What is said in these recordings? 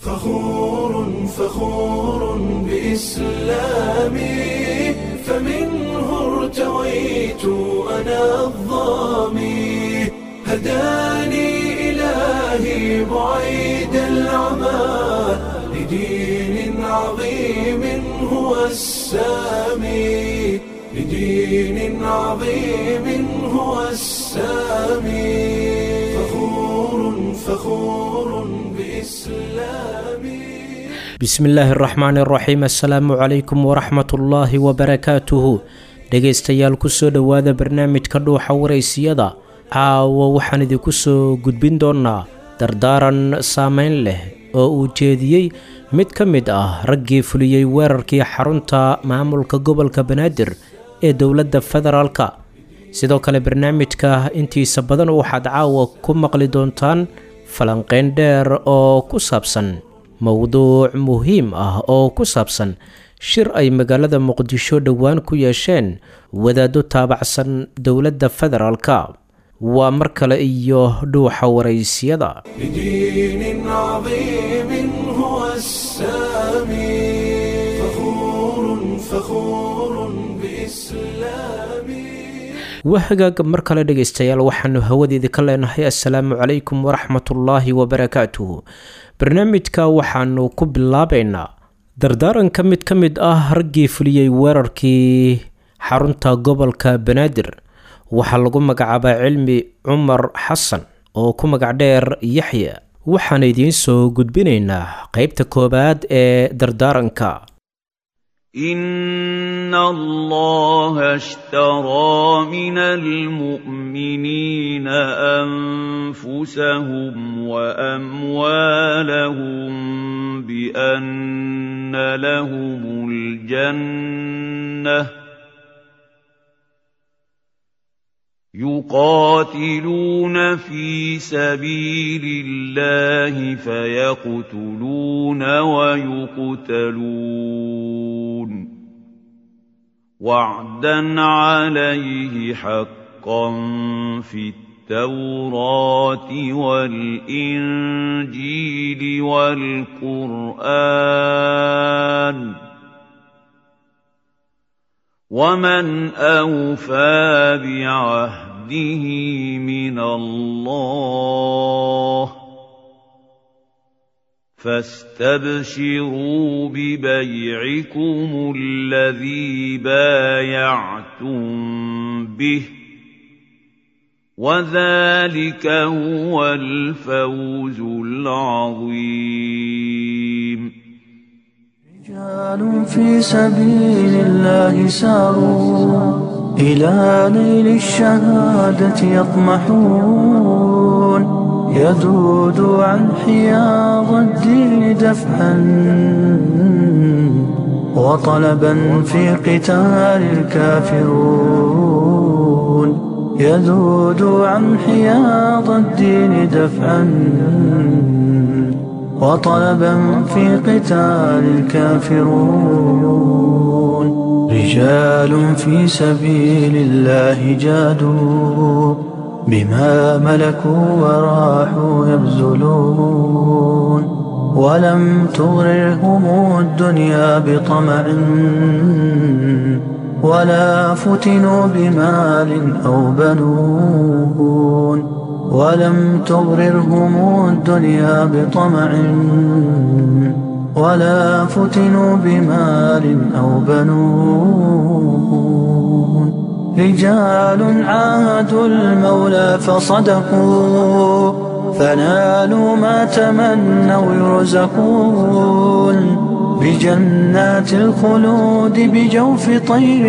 فخور فخور بإسلامي فمنه ارتويت أنا الظامي هداني إلهي بعيد العمى لدين عظيم هو السامي لدين عظيم هو السامي فخور فخور بإسلامي bismillaahi araxmaani araxiim assalaamu calaykum waraxmatullaahi wabarakaatuhu dhegaystayaal kusoo dhowaada barnaamijka dhuuxa waraysiyada caawa waxaan idinku soo gudbin doonaa dardaaran saameyn leh oo uu jeediyey mid ka mid ah raggii fuliyey weerarkii xarunta maamulka gobolka banaadir ee dowladda federaalka sidoo kale barnaamijka intiisa badan waxaad caawa ku maqli doontaan falanqeyn dheer oo ku saabsan mowduuc muhiim ah oo ku saabsan shir ay magaalada muqdisho dhowaan ku yeesheen wadaado taabacsan dowladda federaalka waa mar kale iyo dhuuxa waraysiyada لدين عظيم هو السامي فخور فخور بإسلامي waa hagaag mar kale dhegaystayaal waxaanu hawadeeda ka leenahay assalaamu calaykum waraxmatullaahi wabarakaatuhu barnaamijka waxaanu ku bilaabaynaa dardaaranka mid ka mid ah raggii fuliyey weerarkii xarunta gobolka banaadir waxaa lagu magacaabaa cilmi cumar xasan oo ku magac dheer yaxya waxaan idiin soo gudbinaynaa qeybta koowaad ee dardaaranka إن الله اشترى من المؤمنين أنفسهم وأموالهم بأن لهم الجنة يقاتلون في سبيل الله فيقتلون ويقتلون وعدا عليه حقا في التوراة والإنجيل والقرآن ومن أوفى بعهده من الله فاستبشروا ببيعكم الذي بايعتم به وذلك هو الفوز العظيم رجال في سبيل الله ساروا إلى نيل الشهادة يطمحون يذود عن حياض الدين دفعا وطلبا في قتال الكافرون يذود عن حياض الدين دفعا وطلبا في قتال الكافرون رجال في سبيل الله جادوا بما ملكوا وراحوا يبذلون ولم تغررهم الدنيا بطمع ولا فتنوا بمال أو بنون ولم تغررهم الدنيا بطمع ولا فتنوا بمال أو بنون رجال عاهدوا المولى فصدقوا فنالوا ما تمنوا يرزقون بجنات الخلود بجوف طير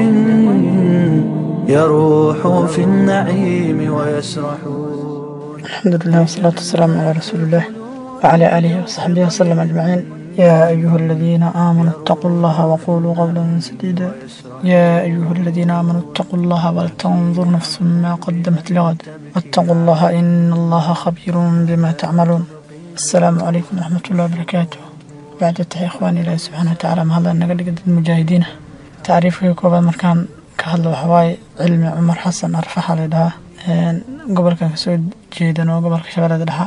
يروح في النعيم ويسرحون الحمد لله والصلاة والسلام على رسول الله وعلى آله وصحبه وسلم أجمعين يا أيها الذين آمنوا اتقوا الله وقولوا قولا سديدا يا أيها الذين آمنوا اتقوا الله ولتنظر نفس ما قدمت لغد واتقوا الله إن الله خبير بما تعملون السلام عليكم ورحمة الله وبركاته بعد التحية إخواني الله سبحانه وتعالى ما هذا نقل المجاهدين تعريفه كوبا مركان كهلا وحواي علمي عمر حسن أرفح لدها gobolkan kasoo jeedan oo gobolka shabeellada dhexa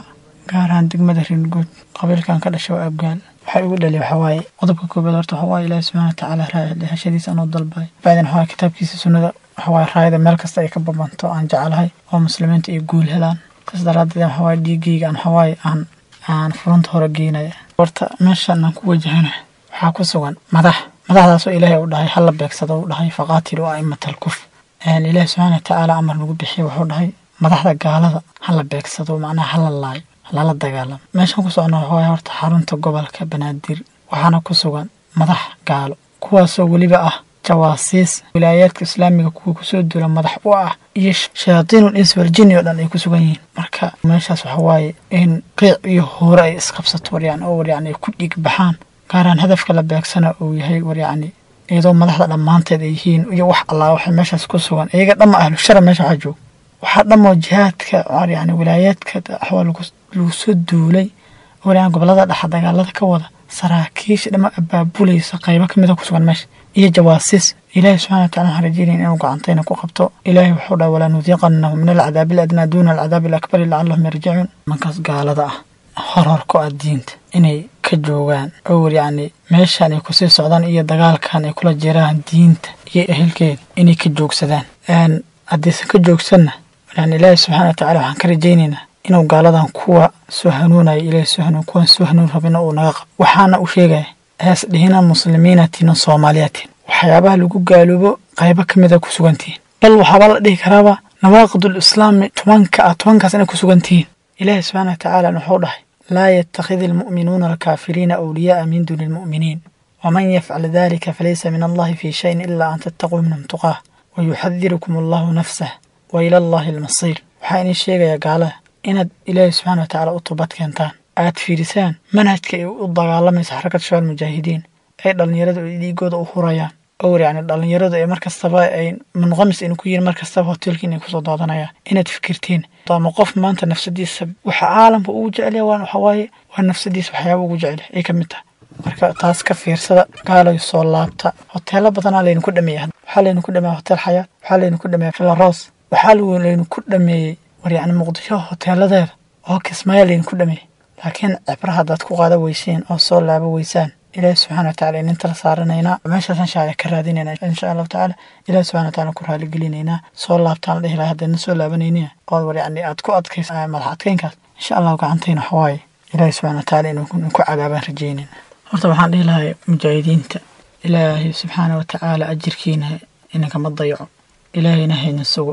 gaar ahaan degmada ringuud qabiilkan ka dhashay waa abgaal waxay ugu dhali waxaa waaye qodobka koobaad horta waxaa waaye ilaahi subxana watacaala raahashadiisa anoo dalbay bacdin waxaa waaye kitaabkiisa sunnada waxaa waaye raayada meel kasta ay ka babanto aan jeclahay oo muslimiinta ay guul helaan saas daraaddeed waxaa waaye dhiigayga aan waxaa waaye aan aan furunta hore geynaya horta meeshan aan ku wajahana waxaa ku sugan madax madaxdaasoo ilaahay u dhahay hala beegsado u dhahay faqaatilu a'imatal kuf ilaahi subxaana watacaala amar nagu bixiya wuxuu dhahay madaxda gaalada hala beegsado macnaha hala laayo lala dagaalamo meeshan ku socno waxaa waaye horta xarunta gobolka banaadir waxaana ku sugan madax gaalo kuwaasoo weliba ah jawaasiis wilaayaadka islaamiga kuwa kusoo duula madax u ah iyo shayaatiinul ins waljini oo dhan ay ku sugan yihiin marka meeshaas waxaa waaye in qiic iyo hoore ay isqabsato waryacni oo waryacni ay ku dhiig baxaan gaaraan hadafka la beegsana uu yahay waryacni iyadoo madaxda dhammaanteed ay yihiin iyo wax allaa waxay meeshaas ku sugan iyaga dhamma ahlu shara meesha waxaa jooga waxaa dhammoo jihaadka yani wilaayaadka waxaa lagu soo duulay waryacni gobolada dhexa dagaalada ka wada saraakiisha dhama abaabulaysa qaybo ka mida ku sugan meesha iyo jawaasiis ilaahi subxana watacala waxaan rajeynaya inuu gacantayna ku qabto ilaahi wuxuu dhaha walaa nudiiqanahum min alcadaabi aladnaa duuna alcadaabi alakbari lacallahum yarjicuun mankaas gaalada ah horarku ah diinta inay ka joogaan owr yacni meeshan ay kusii socdaan iyo dagaalkan ay kula jiraan diinta iyo ehelkeeda inay ka joogsadaan haddaysan ka joogsanna yani ilaahi subxana watacala waxaan ka rajaynaynaa inuu gaaladan kuwa soo hanuunaya ilaahi soo hanuun kuwan soo hanuun rabina uu naga qabo waxaana u sheegaya hees dhihina muslimiinatiin soomaaliyatiin waxyaabaha lagu gaaloobo qaybo ka mid a ku sugantihiin bal waxaaba la dhihi karaaba nawaaqidul islaami tobanka ah tobankaas inay ku sugantihiin ilaahi subxaana watacaala wuxuu dhahay laa yattakhidi almu'minuuna alkaafiriina awliyaaa min duuni almu'miniin waman yafcal dalika falaysa min allahi fii shayin ilaa an tattaquu minhum tuqaah wayuxadirukum allahu nafsah wa ila allahi almasiir waxaa inii sheegaya gaalada inaad ilaahi subxana watacaala u toobad keentaan aad fiirisaan manhajka ay u dagaalamaysa xarakad shabaal mujaahidiin ay dhallinyaradu ay dhiigooda u hurayaan owr yacni dhallinyaradu ay markastaba ay munqamis aynu ku yihin markastaba hoteelka inay kusoo daadanayaan inaad fikirtiin ama qof maanta nafsadiisa waxa caalamka ugu jecelya waan waxa waaye waa nafsadiisa waxyaaba ugu jecel ay ka mid tahay marka taas ka fiirsada gaalayo soo laabta hoteelo badanaa laynu ku dhameeya waxaa laynu ku dhameeya hotel xayaat waxaa laynu ku dhameeya filaros waxaa laynu ku dhameeyey war yacni muqdisho hoteeladeeda oo kismaayo laynu ku dhameeyey laakiin cibra haddaad ku qaada weyseen oo soo laaba weysaan ilaahi subxana wataala inin tala saaranaynaa meeshaasaan shaaya ka raadinaynaa insha allahu tacaala ilahi subxana wataala ku raaligelinaynaa soo laabtaan la dhihi lahay haddayna soo laabanaynin ood war yacni aad ku adkaysa madax adkeynkaas insha allahu gacantayna waxawaaye ilaahi subxana wataala inuu ku cadaabaan rajeynayna horta waxaan dhihi lahay mujaahidiinta ilaahi subxaana watacaala ajirkiina inankama dayaco ilaahayna hayna sugo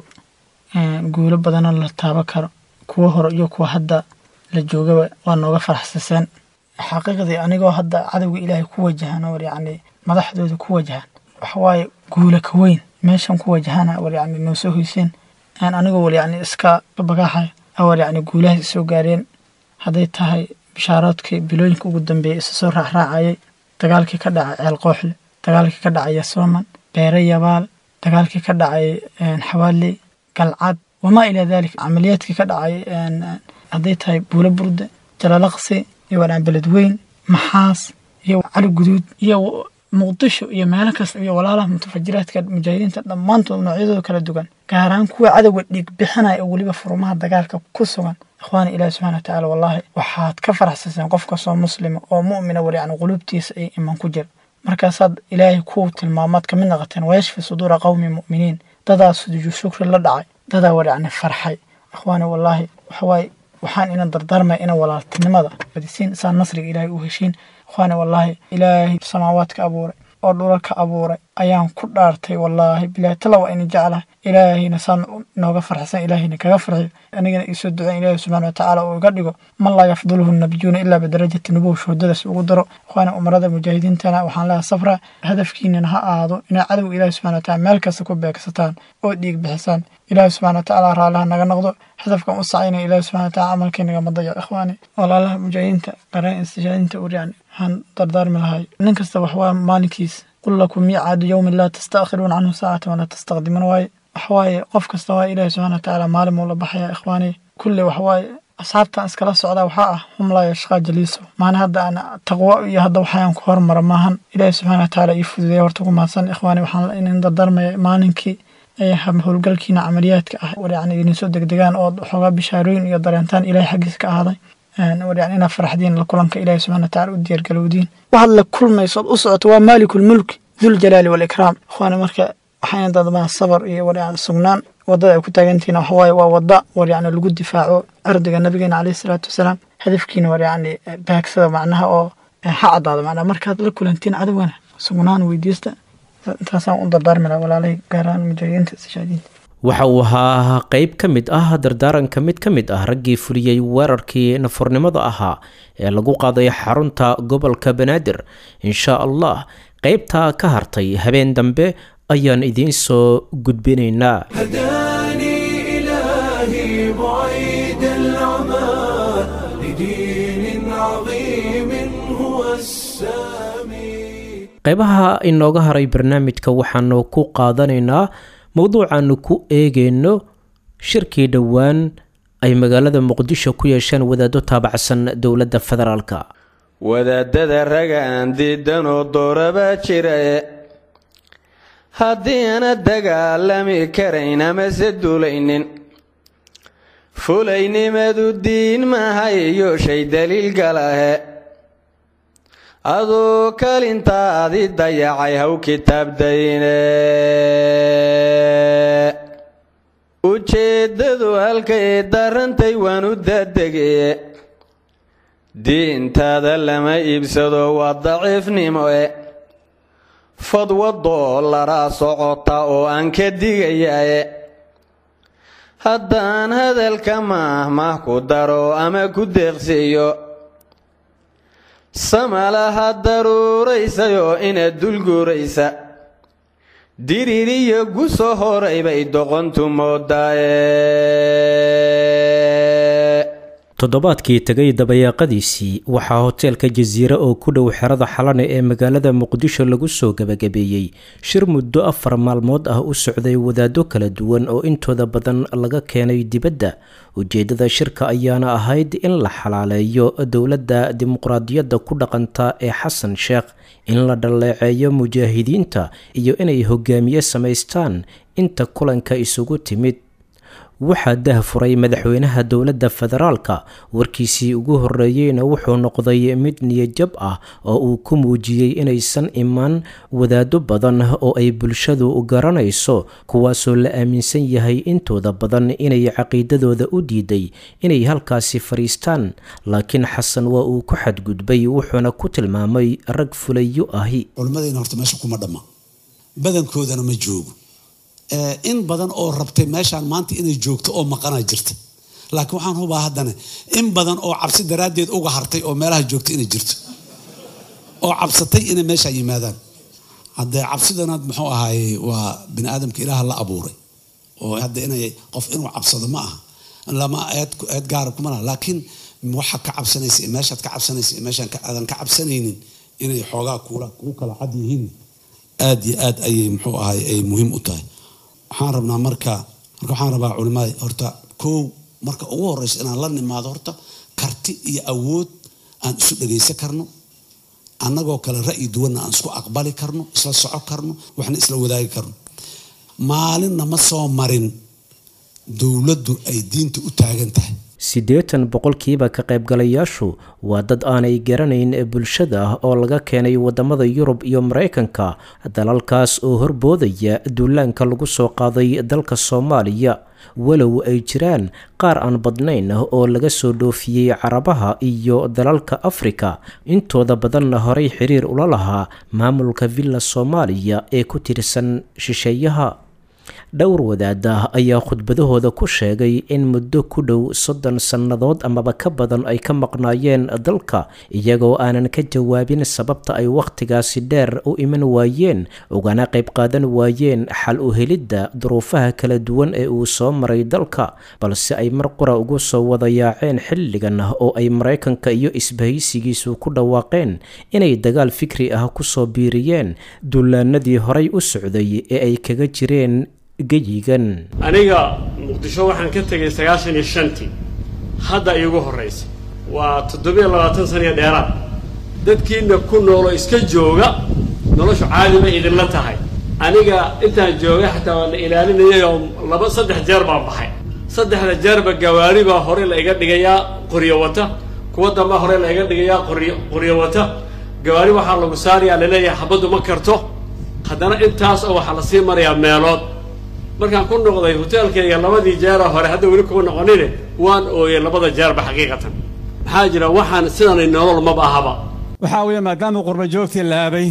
guulo badanoo la taabo karo kuwa hore iyo kuwa hadda la joogaba waa nooga faraxsaseen xaqiiqdii anigoo hadda cadowga ilaahay ku wajahan war yacni madaxdooda ku wajahan waxawaaye guula ka weyn meeshan ku wajahana war yacni noo soo hoyseen aan anigoo war yacni iska bagaaxay war yacni guulahaas isoo gaareen hadday tahay bishaaroodkii bilooyinka ugu dambeeyay isa soo raacraacayay dagaalkii ka dhacay ceel qooxle dagaalkii ka dhacay yasooman beere yabaal dagaalkii ka dhacay xawaaley galcad wamaa ilaa dalik camaliyaadkii ka dhacay hadday tahay buulo burde jalalaqsi iyo wadhaan beledweyn maxaas iyo cali guduud iyo muqdisho iyo meelo kasta iyo walaalaha mutafajiraadka mujaahidiinta dhammaantood noocyadooda kala duwan gaaraan kuwa cadowga dhiig bixinaya oo weliba furumaha dagaalka ku sugan ikhwaani ilaahi subxana watacaala wallaahi waxaad ka faraxsaseen qof kastoo muslima oo mu'mina war yacni quluubtiisa ay iman ku jira markaasaad ilaahay ku tilmaamaad ka mid naqateen wayashfi suduura qowmi mu'miniin dadaa sujuudu shukri la dhacay dadaa war yacni farxay ikhwaani wallaahi waxawaaye waxaan ina dardaarmaya ina walaaltinimada badisiin saa nasriga ilaahay u heshiin ikhwaani wallaahi ilaahay samaawaadka abuuray oo dhulalka abuuray ayaan ku dhaartay wallaahi bilaahi tala waa ina jeclahay ilaahayna saan nooga farxsan ilaahayna kaga farxiyo anigana iisoo duceyn ilaahi subxana watacaala uu iga dhigo man laa yafduluhu nabiyuuna ilaa bidarajati nubuw shuhadadaas ugu daro ikhwaani umarada mujaahidiintana waxaan leehay safra hadafkiinana ha ahaado inay cadowga ilaahi subxana wataala meel kasta ku beegsataan oo dhiig bixisaan ilaahi subxana watacaala raalliha naga noqdo hadafkan u sacaynaya ilaahi subxana wataala camalkeenagama dayaco ikhwaani walaalaha mujaahidiinta qareen istishhaadinta ur yani waxaan dardaarmi lahay nin kasta waxwaa maalinkiis qul lakum miicaadu yowmin laa tastaakhiruuna canhu saacatan walaa tastaqdimuun waaye waxawaaye qof kasta waa ilaahi subxana watacaala maalin muu la baxaya ikhwaani kulle waxawaaye asxaabtan iskala socdaa waxaa ah hum laa yashqaa jaliiso maana hadda aan taqwo iyo hadda waxayaan ku hormara maahan ilaahi subxana watacaala ii fududeya horta ku mahadsan ikhwaani waxaan inin dardaarmaya maalinkii howlgalkiina camaliyaadka ah war yacni idin soo degdegaan oo xoogaa bishaarooyin iyo dareentaan ilaahay xaggiisa ka ahaaday war yani inaad faraxdiin la kulanka ilaahi subxana wataala u diyaargalowdiin waxaad la kulmayso ood u socoto waa maalikulmulki duljalaali waalikraam ikhwaani marka waxayna dadmaa sabar iyo war yani sugnaan wadada ay ku taagantihiin waxawaaye waa wada war yani lagu difaaco cirdiga nabigeena caleyhi salaatu wasalaam hadafkiina war yani baagsada macnaha oo ha caddaado macnaha markaad la kulantiin cadowgana sugnaan weydiista intaasaan u dardaarmi laha walaalahay gaar ahaan mujaahidiinta istishhaadiinta waxa uu ahaa qeyb ka mid ah dardaaranka mid ka mid ah raggii fuliyey weerarkii nafurnimada ahaa ee lagu qaaday xarunta gobolka banaadir insha allah qeybtaa ka hartay habeen dambe ayaan idiin soo gudbinaynaa هداني إلهي بعيد العمى لدين عظيم هو السامي qeybaha inooga haray barnaamijka waxaanu ku qaadanaynaa mowduucaanu ku eegeyno shirkii dhowaan ay magaalada muqdisho ku yeesheen wadaado taabacsan dowladda federaalka wadaadada raga aan diidanoo doorabaa jirae haddii ana dagaalami karayn amase duulaynin fulaynimadu diin maaha iyo shay daliil galahe aduu kalintaadi dayacay haw kitaabdayne ujeeddadu halkay darantay waan u daadegeye diintaada lama iibsado waa daciifnimo e fadwa doolaraa socota oo aan ka digayae haddaan hadalka maahmah ku daro ama ku deeqsiiyo samalaha daruuraysayoo inaad dulguuraysa diririyo guso horay bay doqontu moodaaye toddobaadkii tegay dabayaaqadiisii waxaa hoteelka jasiire oo ku dhow xerada xalane ee magaalada muqdisho lagu soo gebagabeeyey shir muddo afar maalmood ah u socday wadaado kala duwan oo intooda badan laga keenay dibadda ujeeddada shirka ayaana ahayd in la xalaaleeyo dowladda dimuqraadiyadda ku dhaqanta ee xasan sheekh in la dhaleeceeyo mujaahidiinta iyo inay hogaamiye samaystaan inta kulanka isugu timid waxaa dah furay madaxweynaha dowladda federaalka warkiisii ugu horreeyeyna wuxuu noqday mid niyajab ah oo uu ku muujiyey inaysan imaan wadaado badan oo ay bulshadu garanayso kuwaasoo la aaminsan yahay intooda badan inay caqiidadooda u diiday inay halkaasi fadhiistaan laakiin xasan waa uu ku xadgudbay wuxuuna ku tilmaamay rag fulayo ahi culimmadayna horta meesha kuma dhamma badankoodana ma joogo in badan oo rabtay meeshaan maanta inay joogto oo maqanaa jirta laakiin waxaan hubaa haddana in badan oo cabsi daraaddeed uga hartay oo meelaha joogta inay jirto oo cabsatay inay meeshaa yimaadaan haddee cabsidana muxuu ahaaye waa bini aadamka ilaaha la abuuray oo hadda inay qof inuu cabsado ma aha lama eed eed gaara kuma laha laakiin waxaa ka cabsanaysa iyo meeshaad ka cabsanaysa iyo meeshaan aadan ka cabsanaynin inay xoogaa kuula kugu kala cad yihiin aad iyo aad ayay muxuu ahaay ay muhiim u tahay waxaan rabnaa marka marka waxaan rabaa culimada horta kow marka ugu horeysa inaan la nimaado horta karti iyo awood aan isu dhagaysan karno annagoo kale ra'yi duwanna aan isku aqbali karno isla soco karno waxna isla wadaagi karno maalinna ma soo marin dowladdu ay diinta u taagan tahay siddeetan boqolkiiba ka qaybgalayaashu waa dad aanay garanayn bulshada oo laga keenay wadamada yurub iyo maraykanka dalalkaas oo horboodaya duulaanka lagu soo qaaday dalka soomaaliya walow ay jiraan qaar aan badnayn oo laga soo dhoofiyey carabaha iyo dalalka afrika intooda badanna horay xiriir ula lahaa maamulka villa soomaaliya ee ku tirsan shisheeyaha dhowr wadaada ayaa khudbadahooda ku sheegay in muddo ku dhow soddon sannadood amaba ka badan ay ka maqnaayeen dalka iyagoo aanan ka jawaabin sababta ay wakhtigaasi dheer u iman waayeen ugana qayb qaadan waayeen xal u helidda duruufaha kala duwan ee uu soo maray dalka balse ay mar qura ugu soo wada yaaceen xilligan oo ay maraykanka iyo isbahaysigiisu ku dhawaaqeen inay dagaal fikri ah kusoo biiriyeen dullaanadii horay u socday ee ay kaga jireen geyigan aniga muqdisho waxaan ka tegay sagaashan iyo shantii hadda iigu horraysa waa toddobiyo labaatan saniyo dheeraad dadkiina ku nooloo iska jooga noloshu caadi bay idinla tahay aniga intaan jooga xataa waa la ilaalinayay oo laba saddex jeer baan baxay saddexda jeerba gawaari baa hore la iga dhigayaa qoryo wata kuwa damba hore la iga dhigayaa qoryo qoryo wata gawaari waxaa lagu saarayaa laleeyahay xabaddu ma karto haddana intaas oo waxaa lasii marayaa meelood markaan ku noqday hoteelkayga labadii jeera hore hadda weli kuma noqonine waan ooyey labada jeerba xaqiiqatan maxaa jira waxaan sidanay nolol maba ahaba waxaa weeye maadaama qurba joogtii laabay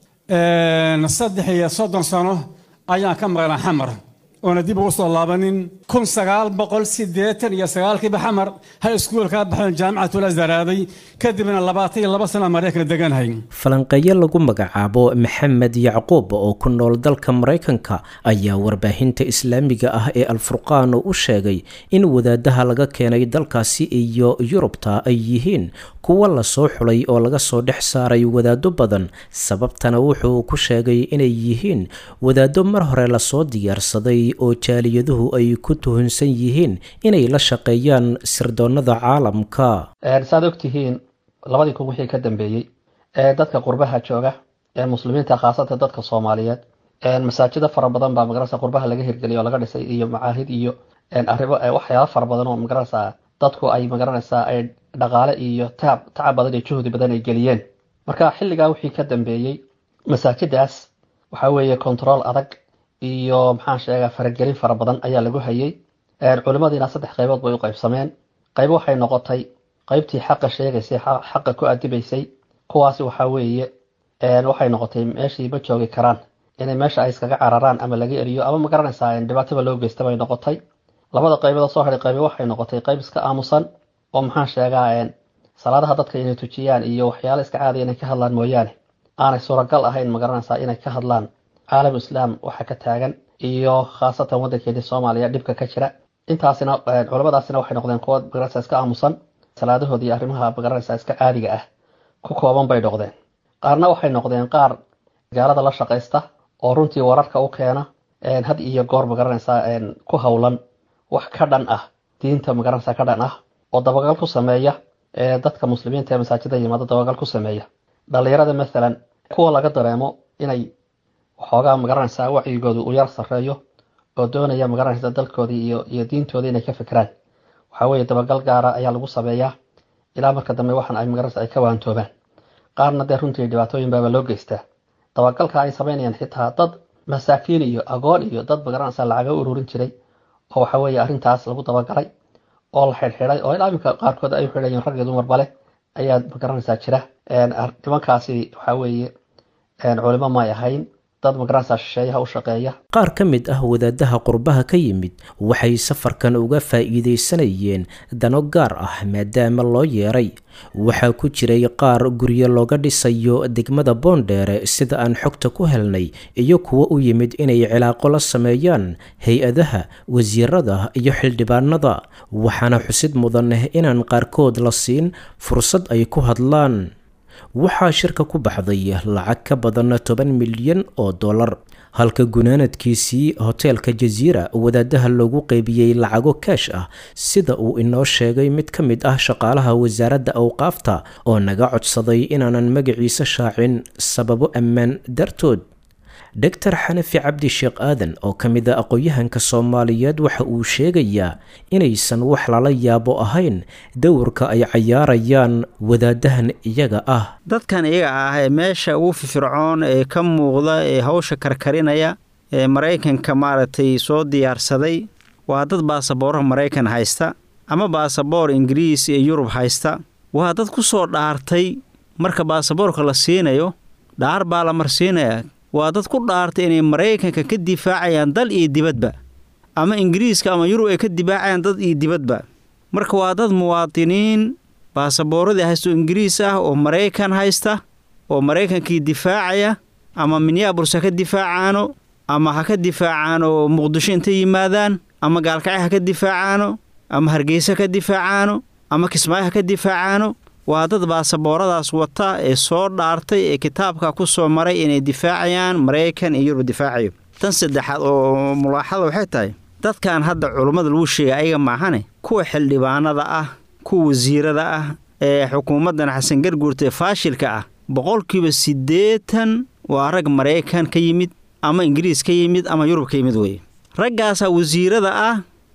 saddex iyo soddon sano ayaan ka maqlan xamar oona dib ugu soo laabanin kun sagaal boqol siddeetan iyo sagaalkiiba xamar high school ka baxoon jaamicatula zaraaday kadibna labaatan iyo laba sana maraykan deganhay falanqeeyo lagu magacaabo maxamed yacquub oo ku nool dalka maraykanka ayaa warbaahinta islaamiga ah ee alfurqaan u sheegay in wadaadaha laga keenay dalkaasi iyo yurubta ay yihiin kuwa lasoo xulay oo laga soo dhex saaray wadaado badan sababtana wuxuu ku sheegay inay yihiin wadaado mar hore lasoo diyaarsaday oo jaaliyaduhu ay ku tuhunsan yihiin inay la shaqeeyaan sirdoonnada caalamka saad ogtihiin labadii kun wixii ka dambeeyey ee dadka qurbaha jooga ee muslimiinta khaasatan dadka soomaaliyeed masaajida fara badan baa magarasa qurbaha laga hirgeliyay oo laga dhisay iyo macaahid iyo arrimo waxyaaba fara badan oo magarasa dadku ay magaranaysaa ay dhaqaale iyo tacab tacab badan iyo juhdi badan ay geliyeen marka xilligaa wixii ka dambeeyey masaajidaas waxaa weeye control adag iyo maxaan sheegaa faragelin fara badan ayaa lagu hayay culimadiina saddex qaybood bay u qaybsameen qayb waxay noqotay qaybtii xaqa sheegaysay xaqa ku adibaysay kuwaasi waxaa weeye waxay noqotay meeshii ma joogi karaan inay meesha ay iskaga cararaan ama laga eriyo ama magaranaysaa dhibaataba loo geysta bay noqotay labada qaybood soo hadhay qaybi waxay noqotay qayb iska aamusan oo maxaan sheegaa salaadaha dadka inay tujiyaan iyo waxyaala iska caadiya inay ka hadlaan mooyaane aanay suuragal ahayn magaranaysaa inay ka hadlaan caalam islaam waxa ka taagan iyo khaasatan waddankeedii soomaaliya dhibka ka jira intaasina culamadaasina waxay noqdeen kuwa magaranaysaa iska aamusan salaadahoodii arrimaha magaranaysaa iska caadiga ah ku kooban bay noqdeen qaarna waxay noqdeen qaar gaalada la shaqaysta oo runtii wararka u keena had iyo goor magaranaysaa ku howlan wax ka dhan ah diinta magaranaysaa ka dhan ah oo dabagal ku sameeya dadka muslimiinta ee masaajida yimaado dabagal ku sameeya dhallinyarada maalan kuwa laga dareemo inay waxoogaa magaranaysaa wacyigooda uu yar sarreeyo oo doonaya magaranaysa dalkoodii iyo iyo diintoodii inay ka fikiraan waxaa weeye dabagal gaara ayaa lagu sameeyaa ilaa marka dambe waxan ay magaranaysa ay ka waantoobaan qaarna dee runtii dhibaatooyin baaba loo geystaa dabagalka ay samaynayaan xitaa dad masaakiin iyo agoon iyo dad magaranaysa lacaga ururin jiray oo waxa weeye arrintaas lagu dabagalay oo la xidhxidhay oo ilaa iminka qaarkood ay u xidhayiin rag iyo dumarba leh ayaa magaranaysaa jira nimankaasi waxaa weeye culimo may ahayn dad magaranaysaa shisheeyaha u shaqeeya qaar ka mid ah wadaadaha qurbaha ka yimid waxay safarkan uga faa'iidaysanayeen dano gaar ah maadaama loo yeeray waxaa ku jiray qaar guryo looga dhisayo degmada boondheere sida aan xogta ku helnay iyo kuwo u yimid inay cilaaqo la sameeyaan hay-adaha wasiirada iyo xildhibaanada waxaana xusid mudan inaan qaarkood la siin fursad ay ku hadlaan waxaa shirka ku baxday lacag ka badan toban milyan oo dollar halka gunaanadkiisii hoteelka jasiira wadaadaha loogu qeybiyey lacago kaash ah sida uu inoo sheegay mid ka mid ah shaqaalaha wasaaradda awqaafta oo naga codsaday inaanan magaciisa shaacin sababo ammaan dartood doctor xanafi cabdi sheekh aadan oo ka mid a aqoon-yahanka soomaaliyeed waxa uu sheegayaa inaysan wax lala yaabo ahayn dowrka ay cayaarayaan wadaadahan iyaga ah dadkan iyaga ah ee meesha ugu firfircoon ee ka muuqda ee hawsha karkarinaya ee maraykanka maaragtay soo diyaarsaday waa dad baasaboorha maraykan haysta ama baasaboor ingiriis iyo yurub haysta waa dad ku soo dhaartay marka baasaboorka la siinayo dhaar baa la marsiinaya waa dad ku dhaartay inay maraykanka ka difaacayaan dal iyo dibadba ama ingiriiska ama yurub ay ka difaacayaan dad iyo dibadba marka waa dad muwaadiniin baasabooradii haysto ingiriis ah oo maraykan haysta oo maraykankii difaacaya ama minyaaburs ha ka difaacaano ama ha ka difaacaano muqdisho intay yimaadaan ama gaalkacyo ha ka difaacaano ama hargeysa ka difaacaano ama kismaayo ha ka difaacaano waa dad baasabooradaas wata ee soo dhaartay ee kitaabka ku soo maray inay difaacayaan maraykan iyo yurub difaacayo tan saddexaad oo mulaaxada waxay tahay dadkan hadda culummada lagu sheegay ayaga maahane kuwa xildhibaanada ah kuwa wasiirada ah ee xukuumaddan xasan garguurta ee faashilka ah boqolkiiba siddeetan waa rag maraykan ka yimid ama ingiriis ka yimid ama yurub ka yimid weye raggaasaa wasiirada ah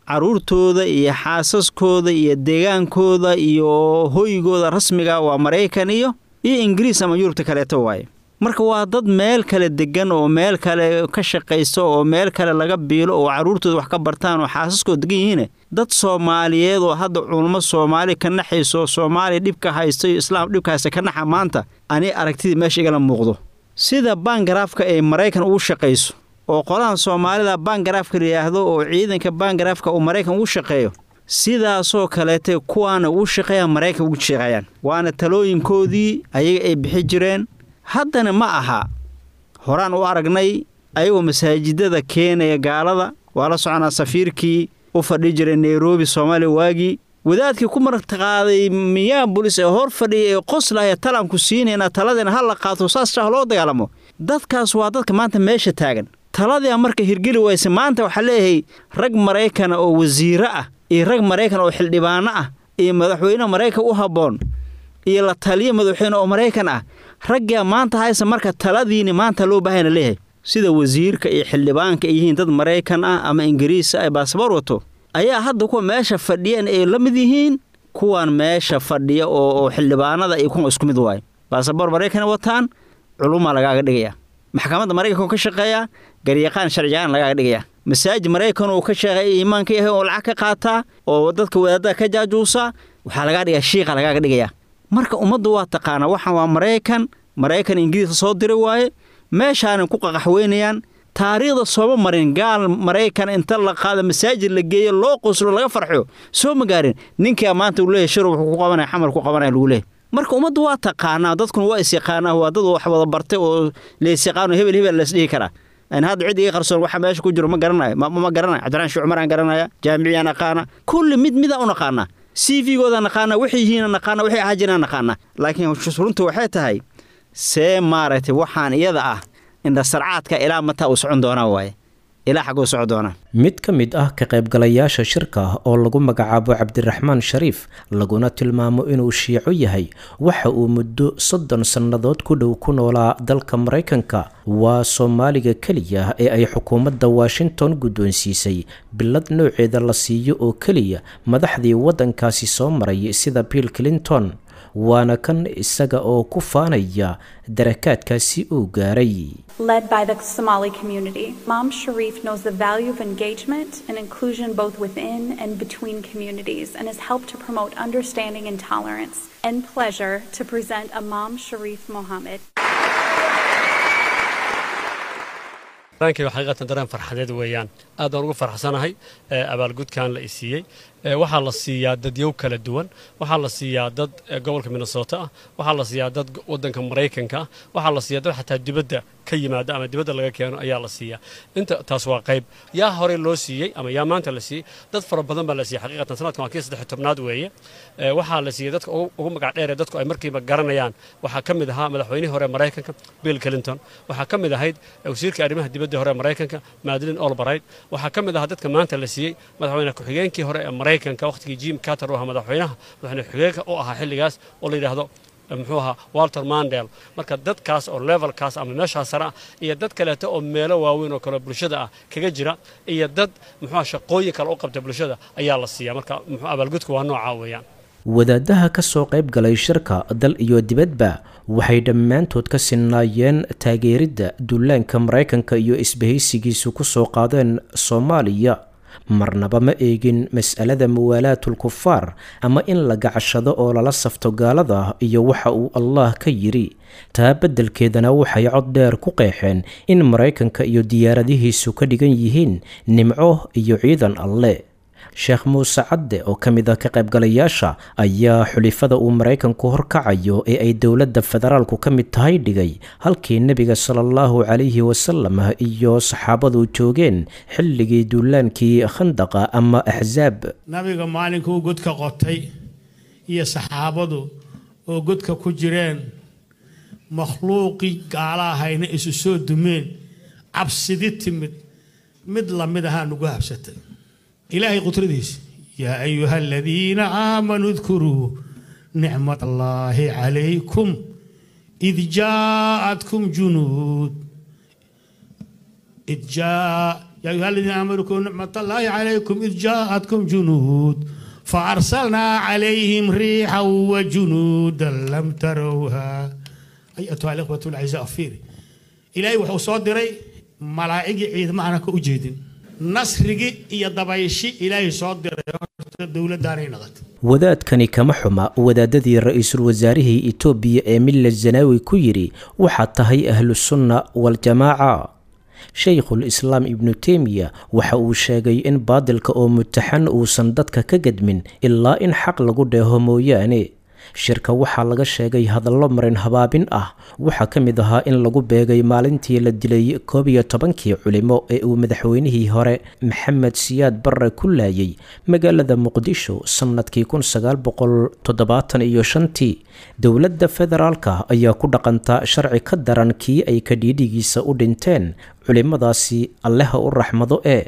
caruurtooda iyo xaasaskooda iyo deegaankooda iyo hoygooda rasmiga waa maraykan iyo iyo ingiriis ama yurubta kaleeto waaye marka waa dad meel kale degan oo meel kale ka shaqaysto oo meel kale laga biilo oo caruurtooda wax ka bartaan oo xaasaskooda degan yihiine dad soomaaliyeed oo hadda culummo soomaali ka naxayso soomaaliya dhibka haysta iyo islaam dhibka haysta ka naxa maanta ani aragtidii meesha igala muuqdo sida bangaraafka ay maraykan ugu shaqayso oo qolahan soomaalida bangaraafka layidhaahdo oo ciidanka bangaraafka uu maraykan ugu shaqeeyo sidaasoo kaleete kuwaana ugu shaqeeyaan maraykan ugu shaqeeyaan waana talooyinkoodii ayaga ay bixi jireen haddana ma aha horaan u aragnay ayagoo masaajidada keenaya gaalada waa la soconaa safiirkii u fadhi jiray nairobi soomaaliya waagii wadaadkii ku martaqaaday minneabolis ee hor fadhiya ee qoslaya talanku siinayna taladeena ha la qaato saas shah loo dagaalamo dadkaas waa dadka maanta meesha taagan taladia marka hirgeli wayse maanta waxaa leeyahay rag maraykana oo wasiiro ah iyo rag maraykan oo xildhibaano ah iyo madaxweyne maraykan u habboon iyo la taliyo madaxweyne oo maraykan ah raggaa maanta hayse marka taladiini maanta loo baahayna leeyahay sida wasiirka iyo xildhibaanka ay yihiin dad maraykan ah ama ingiriisa ay baasaboor wato ayaa hadda kuwa meesha fadhiyeen ay la mid yihiin kuwan meesha fadhiya oo xildhibaanada iyo kuwa isku mid waaye baasaboor maraykan wataan culumaa lagaaga dhigaya maxkamadda maraykanka ka shaqeeya garyaqaan sharcigaan lagaaga dhigaya masaajid maraykan uu ka shaqeeya iimaanka yahay oo lacag ka qaataa oo dadka wadaadada ka jaajuusa waxaa lagaa dhigaa shiiqa lagaaga dhigaya marka ummaddu waa taqaanaa waxaan waa maraykan maraykan ingiriiska soo diri waaye meeshaanan ku qaqaxweynayaan taariikhda sooma marin gaal maraykan inta la qaado masaajid la geeyo loo qoslo laga farxo soo ma gaarin ninkaa maanta uu leeyahy shirub wuxuu ku qabanaya xamar ku qabanaya lagu leeyahy marka ummaddu waa taqaanaa dadkuna waa isyaqaanaa waa dad wax wada bartay oo laysyaqaano hebel hebel laysdhihi karaa an hadda cid iga qarsoon waxa meesha ku jiro ma garanayo ma garanayo cabdiraan shii cumaraan garanaya jaamiciyaan aqaana kulli mid midaan u naqaanaa c v-gooda naqaana waxay yihiina naqaana waxay ahaa jiraan naqaana laakiin runtu waxay tahay see maaragtay waxaan iyada ah indhasarcaadka ilaa mataa uu socon doonaa waaye ilaa xaguu socon doonaa mid ka mid ah ka qaybgalayaasha shirka oo lagu magacaabo cabdiraxmaan shariif laguna tilmaamo inuu shiico yahay waxa uu muddo soddon sannadood ku dhow ku noolaa dalka maraykanka waa soomaaliga keliya ee ay xukuumadda washington guddoonsiisay bilad nooceeda la siiyo oo keliya madaxdii waddankaasi soo maray sida bill clinton waana kan isaga oo ku faanaya darakaadkaasi uu gaaray Led by the Somali community, Mom Sharif knows the value of engagement and inclusion both within and between communities and has helped to promote understanding and tolerance. And pleasure to present Imam Sharif Mohammed. dareenkayga xaqiiqatan dareen farxadeed weeyaan aad baan ugu farxsanahay abaalgudkan la isiiyey waxaa la siiyaa dadyow kala duwan waxaa la siiyaa dad gobolka minnesota ah waxaa la siiyaa dad wadanka maraykanka ah waxaa la siiyaa dad xataa dibadda ka yimaada ama dibadda laga keeno ayaa la siiyaa inta taas waa qayb yaa horey loo siiyey ama yaa maanta la siiyey dad fara badan baa la siiyey xaqiiqatan sanadkan waa kii saddex tobnaad weeye waxaa la siiyey dadka ugu magac dheer ee dadku ay markiiba garanayaan waxaa ka mid ahaa madaxweynihii hore maraykanka bill clinton waxaa ka mid ahayd wasiirka arrimaha dibadda hore maraykanka madeline olbright waxaa ka mid ahaa dadka maanta la siiyey madaxweyne ku-xigeenkii hore ee maraykanka waqtigii jim carter u ahaa madaxweynaha madaxweyne ku-xigeenka u ahaa xilligaas oo la yidhaahdo muxuu ahaa walter mandel marka dadkaas oo levelkaas ama meeshaas sare ah iyo dad kaleeto oo meelo waaweyn oo kale bulshada ah kaga jira iyo dad muxuu shaqooyin kale u qabta bulshada ayaa la siiyaa marka muxuu abaalgudku waa noocaa weeyaan wadaadaha ka soo qayb galay shirka dal iyo dibadba waxay dhammaantood ka sinnaayeen taageeridda duulaanka maraykanka iyo isbahaysigiisu ku soo qaadeen soomaaliya marnaba ma eegin mas'alada muwaalaatul kufaar ama in la gacashado oo lala safto gaalada iyo waxa uu allah ka yidhi taa beddelkeedana waxay cod dheer ku qeexeen in maraykanka iyo diyaaradihiisu ka dhigan yihiin nimco iyo ciidan alle sheekh muuse cadde oo ka mid ah ka qaybgalayaasha ayaa xulifada uu maraykanku horkacayo ee ay dowladda federaalku ka mid tahay dhigay halkii nebiga sala allahu calayhi wasalam iyo saxaabadu joogeen xilligii duulaankii khandaqa ama axsaab nabiga maalinkuu godka qotay iyo saxaabadu oo godka ku jireen makhluuqii gaala ahayna isu soo dumeen cabsidi timid mid lamid ahaa nugu habsatay ilaahay qudradiisa yaa ayuha aladiina aamanuu dkuruu nicmat allaahi calaykum id jaa'atkum junuud id يا أيها الذين آمنوا اذكروا نعمة الله عليكم إذ جاءتكم جنود فأرسلنا عليهم ريحا وجنودا لم تروها أيتها الإخوة الأعزاء فيري إلهي وحو صدري ملائكة عيد معنا كأجيدين نصرقي إيا دبايشي إلهي صدري دولة دارين نغت wadaadkani kama xuma wadaadadii ra-iisul wasaarihii itoobiya ee milla zanaawi ku yidhi waxaad tahay ahlusunna waljamaaca shaykhul islaam ibnu teymiya waxa uu sheegay in baadilka oo mutaxan uusan dadka ka gedmin ilaa in xaq lagu dheeho mooyaane shirka waxaa laga sheegay hadallo marin habaabin ah waxaa ka mid ahaa in lagu beegay maalintii la dilay koob iyo tobankii culimo ee uu madaxweynihii hore maxamed siyaad barre ku laayay magaalada muqdisho sannadkii kun sagaal boqol toddobaatan iyo shantii dowladda federaalka ayaa ku dhaqanta sharci ka daran kii ay kadhiidhigiisa u dhinteen culimadaasi alleha u raxmado ee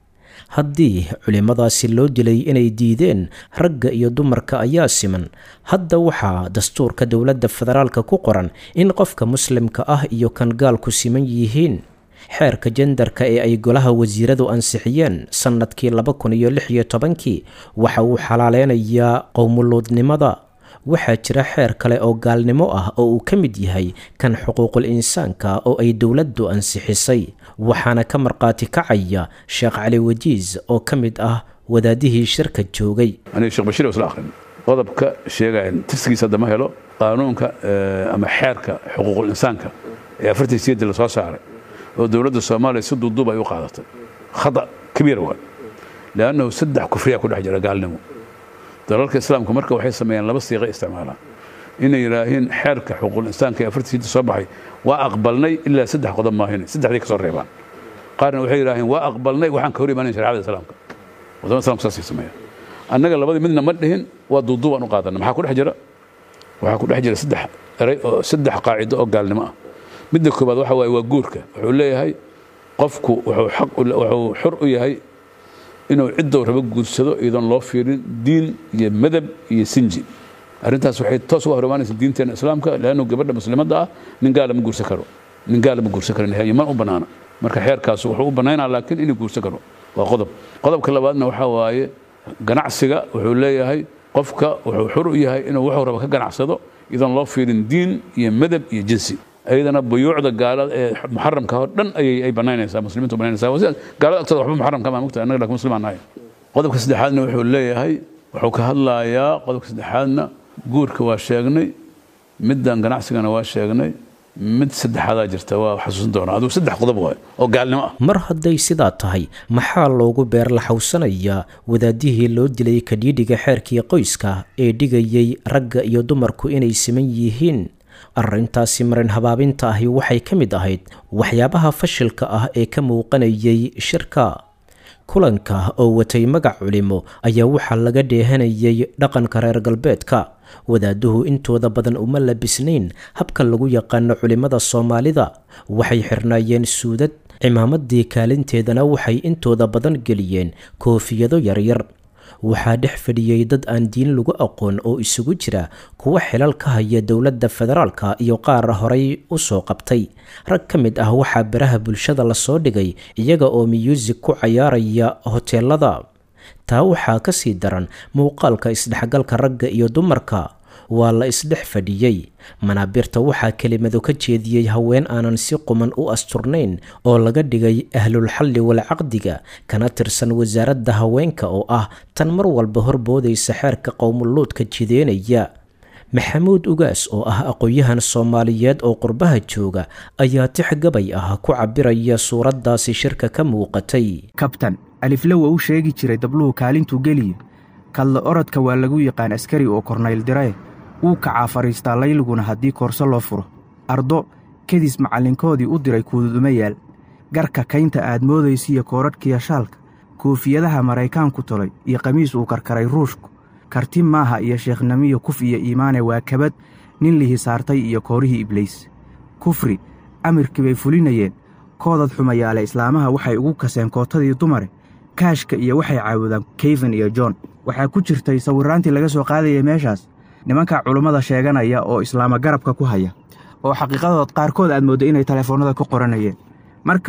haddii culimmadaasi loo dilay inay diideen ragga iyo dumarka ayaa siman hadda waxaa dastuurka dowladda federaalka ku qoran in qofka muslimka ah iyo kan gaalku siman yihiin xeerka jendarka ee ay golaha wasiiradu ansixiyeen sannadkii laba kun iyo lix iyo tobankii waxa uu xalaaleynayaa qowmuluudnimada waxaa jira xeer kale oo gaalnimo ah oo uu ka mid yahay kan xuquuqul insaanka oo ay dowladdu ansixisay waxaana ka markhaati kacaya sheekh cali wajiis oo ka mid ah wadaadihii shirka joogay aniga sheekh bashiir isla akhrin qodobka sheegaya tirsigiisa hadda ma helo qaanuunka ama xeerka xuquuqul insaanka ee afartii siyadii la soo saaray oo dowladda soomaaliya si duuduub ay u qaadatay khata kabiir waa leannahu saddex kufriyaa ku dhex jira gaalnimo dalalka islaamku marka waxay sameeyaan laba siiqa isticmaalaan inay yidhaahiin xeerka xuquuqul insaanka ee afartii siyadii soo baxay waa aqbalnay ilaa saddex qodob maahin saddexdii ka soo reebaan qaarna waxay yidhaaheen waa aqbalnay waxaan ka hor imaanayn sharciyada islaamka wadamada islamka saasay sameeyaan annaga labadii midna ma dhihin waa duuduubaan u qaadanay maxaa ku dhex jira waxaa ku dhex jira saddex eray oo saddex qaacido oo gaalnimo ah midda koobaad waxa waaye waa guurka wuxuu leeyahay qofku wuxuu xaq wuxuu xor u yahay inuu ciddou rabo guursado iyadoon loo fiirin diin iyo madab iyo sinji arrintaas waxay toos uga hor imaanaysa diinteena islaamka leannu gabadha muslimadda ah nin gaala ma guursan karo nin gaala ma guursan karo man u bannaana marka xeerkaas wuxuu u bannaynaa laakiin inuu guursan karo waa qodob qodobka labaadna waxaa waaye ganacsiga wuxuu leeyahay qofka wuxuu xor u yahay inuu wuxuu rabo ka ganacsado iyadoon loo fiirin diin iyo madab iyo jinsi ayadana buyuucda gaalada ee muxaramka oo dhan ayay ay banaynaysaa muslimiintu banaynaysaa waa sida gaalada agtooda waxba muxaramka ma mugta annaga laakiin muslimaan nahay qodobka saddexaadna wuxuu leeyahay wuxuu ka hadlayaa qodobka saddexaadna guurka waa sheegnay middan ganacsigana waa sheegnay mid saddexaadaa jirta waa xasuusin doonaa aduu saddex qodob waay oo gaalnimo ah mar hadday sidaa tahay maxaa loogu beerlaxawsanayaa wadaadihii loo dilay kadhiidhiga xeerkii qoyska ee dhigayay ragga iyo dumarku inay siman yihiin arrintaasi marin habaabinta ahi waxay ka mid ahayd waxyaabaha fashilka ah ee ka muuqanayay shirka kulanka oo watay magac culimo ayaa waxaa laga dheehanayay dhaqanka reer galbeedka wadaaduhu intooda badan uma labisnayn habka lagu yaqaano culimmada soomaalida waxay xirnaayeen suudad cimaamadii kaalinteedana waxay intooda badan geliyeen koofiyado yaryar waxaa dhex fadhiyey dad aan diin lagu aqoon oo isugu jira kuwa xilal ka haya dowladda federaalka iyo qaar horay u soo qabtay rag ka mid ah waxaa baraha bulshada lasoo dhigay iyaga oo miyuusig ku cayaaraya hoteelada taa waxaa ka sii daran muuqaalka isdhexgalka ragga iyo dumarka waa la isdhex fadhiyey manaabirta waxaa kelimado ka jeediyey haween aanan si quman u asturnayn oo laga dhigay ahlulxalli walcaqdiga kana tirsan wasaaradda haweenka oo ah tan mar walba horboodaysa xeerka qowmuluudka jideynaya maxamuud ugaas oo ah aqoon-yahan soomaaliyeed oo qurbaha jooga ayaa tix gabay ah ku cabiraya suuraddaasi shirka ka muuqatay kabtan alifle waa u sheegi jiray dabluhu kaalintuu geliye kadla orodka waa lagu yaqaan askari oo kornayl dirae wuu kacaa fadhiistaa layliguna haddii koorso loo furo ardo kedis macallinkoodii u diray kuududuma yaal garka kaynta aad moodaysiiyo koodhadhkiya shaalka koofiyadaha maraykaanku tolay iyo qamiis uu karkaray ruushku karti maaha iyo sheekhnamiyo kuf iyo iimaane waa kabad nin lihi saartay iyo koorihii ibliis kufri amirkii bay fulinayeen koodad xumayaale islaamaha waxay ugu kaseen kootadii dumare kaashka iyo waxay caawudaan keyfan iyo john waxaa ku jirtay sawirraantii laga soo qaadayay meeshaas nimanka culummada sheeganaya oo islaama garabka ku haya oo xaqiiqadood qaarkood aad moodda inay telefoonnada ku qoranayeen marka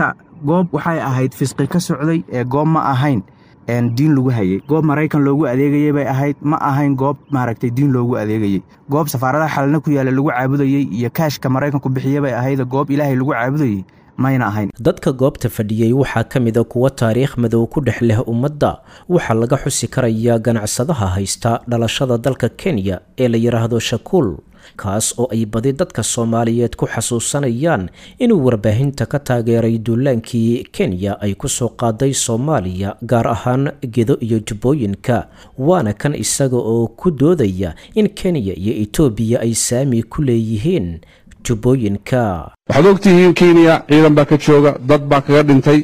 goob waxay ahayd fisqi ka socday ee goob ma ahayn diin lagu hayay goob maraykan loogu adeegayay bay ahayd ma ahayn goob maaragtay diin loogu adeegayey goob safaaradaha xalna ku yaalla lagu caabudayey iyo kaashka maraykanku bixiya bay ahayd goob ilaahay lagu caabudayey mayna ahayn dadka goobta fadhiyey waxaa ka mida kuwa taariikh madow ku dhex leh ummadda waxaa laga xusi karayaa ganacsadaha haysta dhalashada dalka kenya ee la yidhaahdo shakuul kaas oo ay badi dadka soomaaliyeed ku xasuusanayaan inuu warbaahinta ka taageeray duulaankii kenya ay ku soo qaaday soomaaliya gaar ahaan gedo iyo jubbooyinka waana kan isaga oo ku doodaya in kenya iyo etoobiya ay saami ku leeyihiin jubbooyinka waxaad ogtihiin kenya ciidan baa ka jooga dad baa kaga dhintay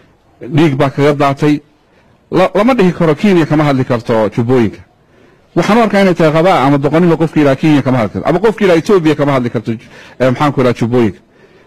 dhiig baa kaga daatay lama dhihi karo kenya kama hadli karto jubbooyinka waxaan u arkaa inay tahay qabaa ama doqonima qofka yidhaha kenya kama hadli karto ama qofka yidhaha etoobiya kama hadli karto maxaan ku yidhaha jubbooyinka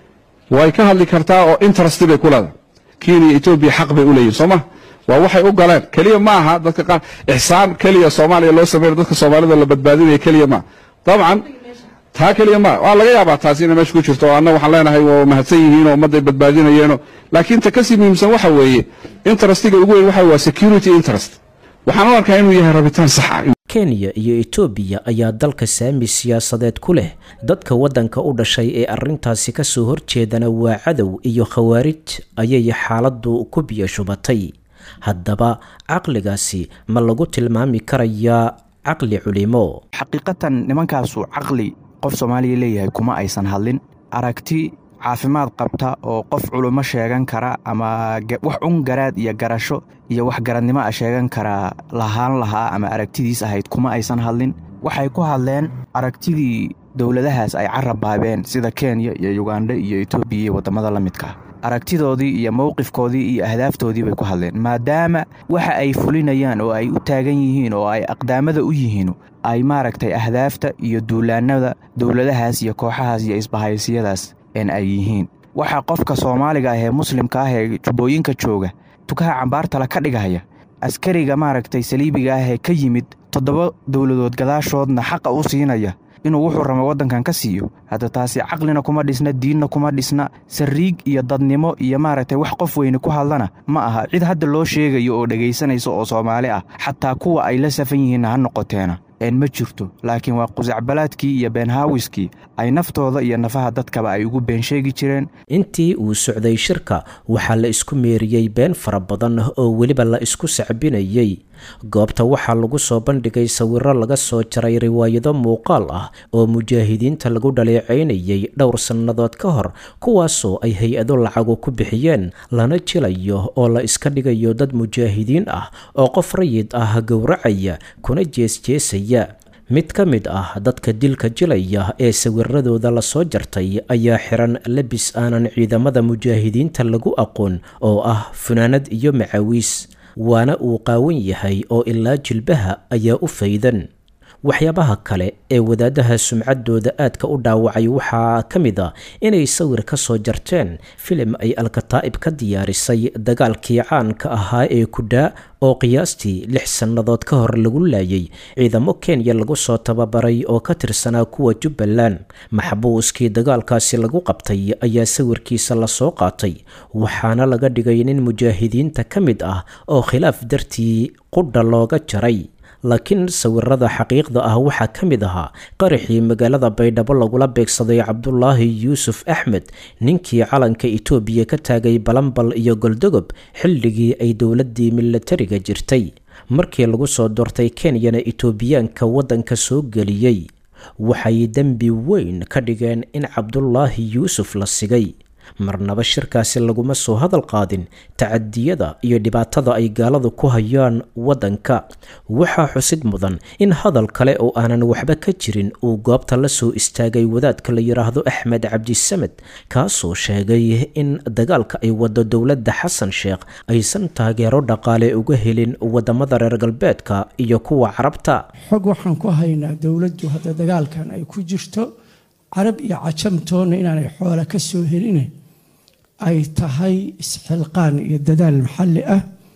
way ka hadli kartaa oo interest bay ku leedahay kenya iyo etoobiya xaq bay u leeyihin soo ma waa waxay u galeen keliya ma aha dadka qaar ixsaan keliya soomaaliya loo sameeyo dadka soomaalida la badbaadinaya keliya ma dabcan taa keliya ma waa laga yaabaa taasi inay meesha ku jirto oo anna waxaan leenahay waa mahadsan yihiin oo ummadday badbaadinayeeno laakiin ta kasii muhiimsan waxa weeye interestiga ugu weyn waxa waa security interest waxaan u arkaa inuu yahay rabitaan saxa kenya iyo etoobiya ayaa dalka saami siyaasadeed ku leh dadka waddanka u dhashay ee arrintaasi ka soo horjeedana waa cadow iyo khawaarij ayay xaaladdu ku biyo shubatay haddaba caqligaasi ma lagu tilmaami karayaa caqli culimo xaqiiqatan nimankaasu caqli qof soomaaliya leeyahay kuma aysan hadlin aragti caafimaad qabta oo qof culummo sheegan kara ama wax un garaad iyo garasho iyo wax garadnimo a sheegan karaa lahaan lahaa ama aragtidiis ahayd kuma aysan hadlin waxay ku hadleen aragtidii dowladahaas ay carab baabeen sida kenya iyo yugandha iyo etoobiya iyo waddamada la midka aragtidoodii iyo mowqifkoodii iyo ahdaaftoodii bay ku hadleen maadaama waxa ay fulinayaan oo ay u taagan yihiin oo ay aqdaamada u yihiin ay maaragtay ahdaafta iyo duulaanada dowladahaas iyo kooxahaas iyo isbahaysiyadaas en ay yihiin waxaa qofka soomaaliga ah ee muslimka ah ee jubbooyinka jooga tukaha cambaartala ka dhigaya askariga maaragtay saliibiga ah ee ka yimid toddoba dowladood gadaashoodna xaqa u siinaya inuu wuxuu rabo waddankan ka siiyo hadda taasi caqlina kuma dhisna diinna kuma dhisna sariig iyo dadnimo iyo maaragtay wax qof weyne ku hadlana ma aha cid hadda loo sheegayo oo dhegaysanaysa oo soomaali ah xataa kuwa ay la safan yihiinna ha noqoteena een ma jirto laakiin waa qusacbalaadkii iyo beenhaawiskii ay naftooda iyo nafaha dadkaba ay ugu been sheegi jireen intii uu socday shirka waxaa la isku meeriyey been fara badan oo weliba la isku sacbinayey goobta waxaa lagu soo bandhigay sawiro laga soo jaray riwaayado muuqaal ah oo mujaahidiinta lagu dhaleecaynayay dhowr sannadood ka hor kuwaasoo ay hay-ado lacagu ku bixiyeen lana jilayo oo la iska dhigayo dad mujaahidiin ah oo qof rayid ah gowracaya kuna jeesjeesaya mid ka mid ah dadka dilka jilaya ee sawiradooda lasoo jartay ayaa xiran labis aanan ciidamada mujaahidiinta lagu aqoon oo ah funaanad iyo macawiis waana uu qaawan yahay oo ilaa jilbaha ayaa u faydan waxyaabaha kale ee wadaadaha sumcaddooda aadka u dhaawacay waxaa ka mid a inay sawir ka soo jarteen filim ay alkataa'ib ka diyaarisay dagaalkii caanka ahaa ee kudhaa oo qiyaastii lix sannadood ka hor lagu laayay ciidamo kenya lagu soo tababaray oo ka tirsanaa kuwa jubbaland maxbuuskii dagaalkaasi lagu qabtay ayaa sawirkiisa lasoo qaatay waxaana laga dhigay nin mujaahidiinta ka mid ah oo khilaaf dartii qudha looga jaray laakiin sawirada xaqiiqda ah waxaa ka mid ahaa qaraxii magaalada baydhabo lagula beegsaday cabdulaahi yuusuf axmed ninkii calanka itoobiya ka taagay balambal iyo goldogob xilligii ay dowladii milatariga jirtay markii lagu soo doortay kenyana itoobiyaanka waddanka soo geliyey waxay dembi weyn ka dhigeen in cabdulaahi yuusuf la sigay marnaba shirkaasi laguma soo hadal qaadin tacadiyada iyo dhibaatada ay gaaladu ku hayaan waddanka waxaa xusid mudan in hadal kale oo aanan waxba ka jirin uu goobta la soo istaagay wadaadka la yidhaahdo axmed cabdisamed kaasoo sheegay in dagaalka ay wado dowladda xasan sheekh aysan taageero dhaqaale uga helin wadamada reer galbeedka iyo kuwa carabta xog waxaan ku haynaa dowladdu hadda dagaalkan ay ku jirto carab iyo cajamtoonna inaanay xoola ka soo helin ay tahay isxilqaan iyo dadaal maxalli ah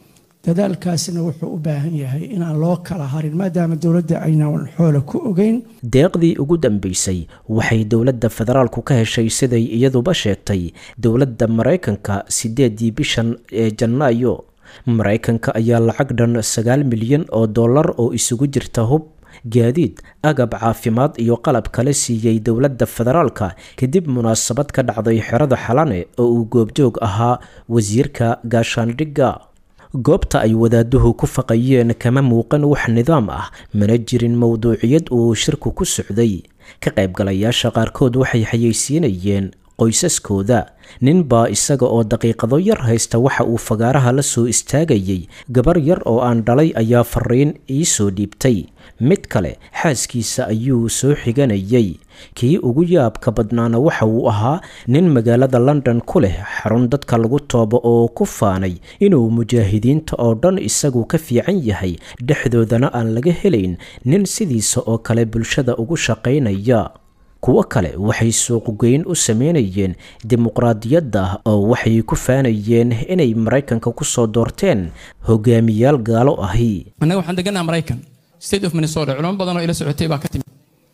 dadaalkaasina wuxuu u baahan yahay inaan loo kala harin maadaama dowladda aynan xoola ku ogeyn deeqdii ugu dambeysay waxay dowladda federaalku ka heshay siday iyaduba sheegtay dowladda maraykanka sideedii bishan ee janaayo maraykanka ayaa lacag dhan sagaal milyan oo dollar oo isugu jirta hub gaadiid agab caafimaad iyo qalab kale siiyey dowladda federaalka kadib munaasabad ka dhacday xerada xalane oo uu goobjoog ahaa wasiirka gaashaandhigga goobta ay wadaaduhu ku faqayeen kama muuqan wax nidaam ah mana jirin mowduuciyad uu shirku ku socday ka qaybgalayaasha qaarkood waxay xayeysiinayeen qoysaskooda nin baa isaga oo daqiiqado yar haysta waxa uu fagaaraha la soo istaagayay gabar yar oo aan dhalay ayaa fariin ii soo dhiibtay mid kale xaaskiisa ayuu soo xiganayay kii ugu yaabka badnaana waxa uu ahaa nin magaalada london ku leh xarun dadka lagu toobo oo ku faanay inuu mujaahidiinta oo dhan isagu ka fiican yahay dhexdoodana aan laga helayn nin sidiisa oo kale bulshada ugu shaqaynaya kuwo kale waxay suuqgeyn u sameynayeen dimuqraadiyadda oo waxay ku faanayeen inay maraykanka ku soo doorteen hogaamiyaal gaalo ahi annaga waxaan degannaha maraykan state of minnesota culamo badan oo ila socotay baa ka timid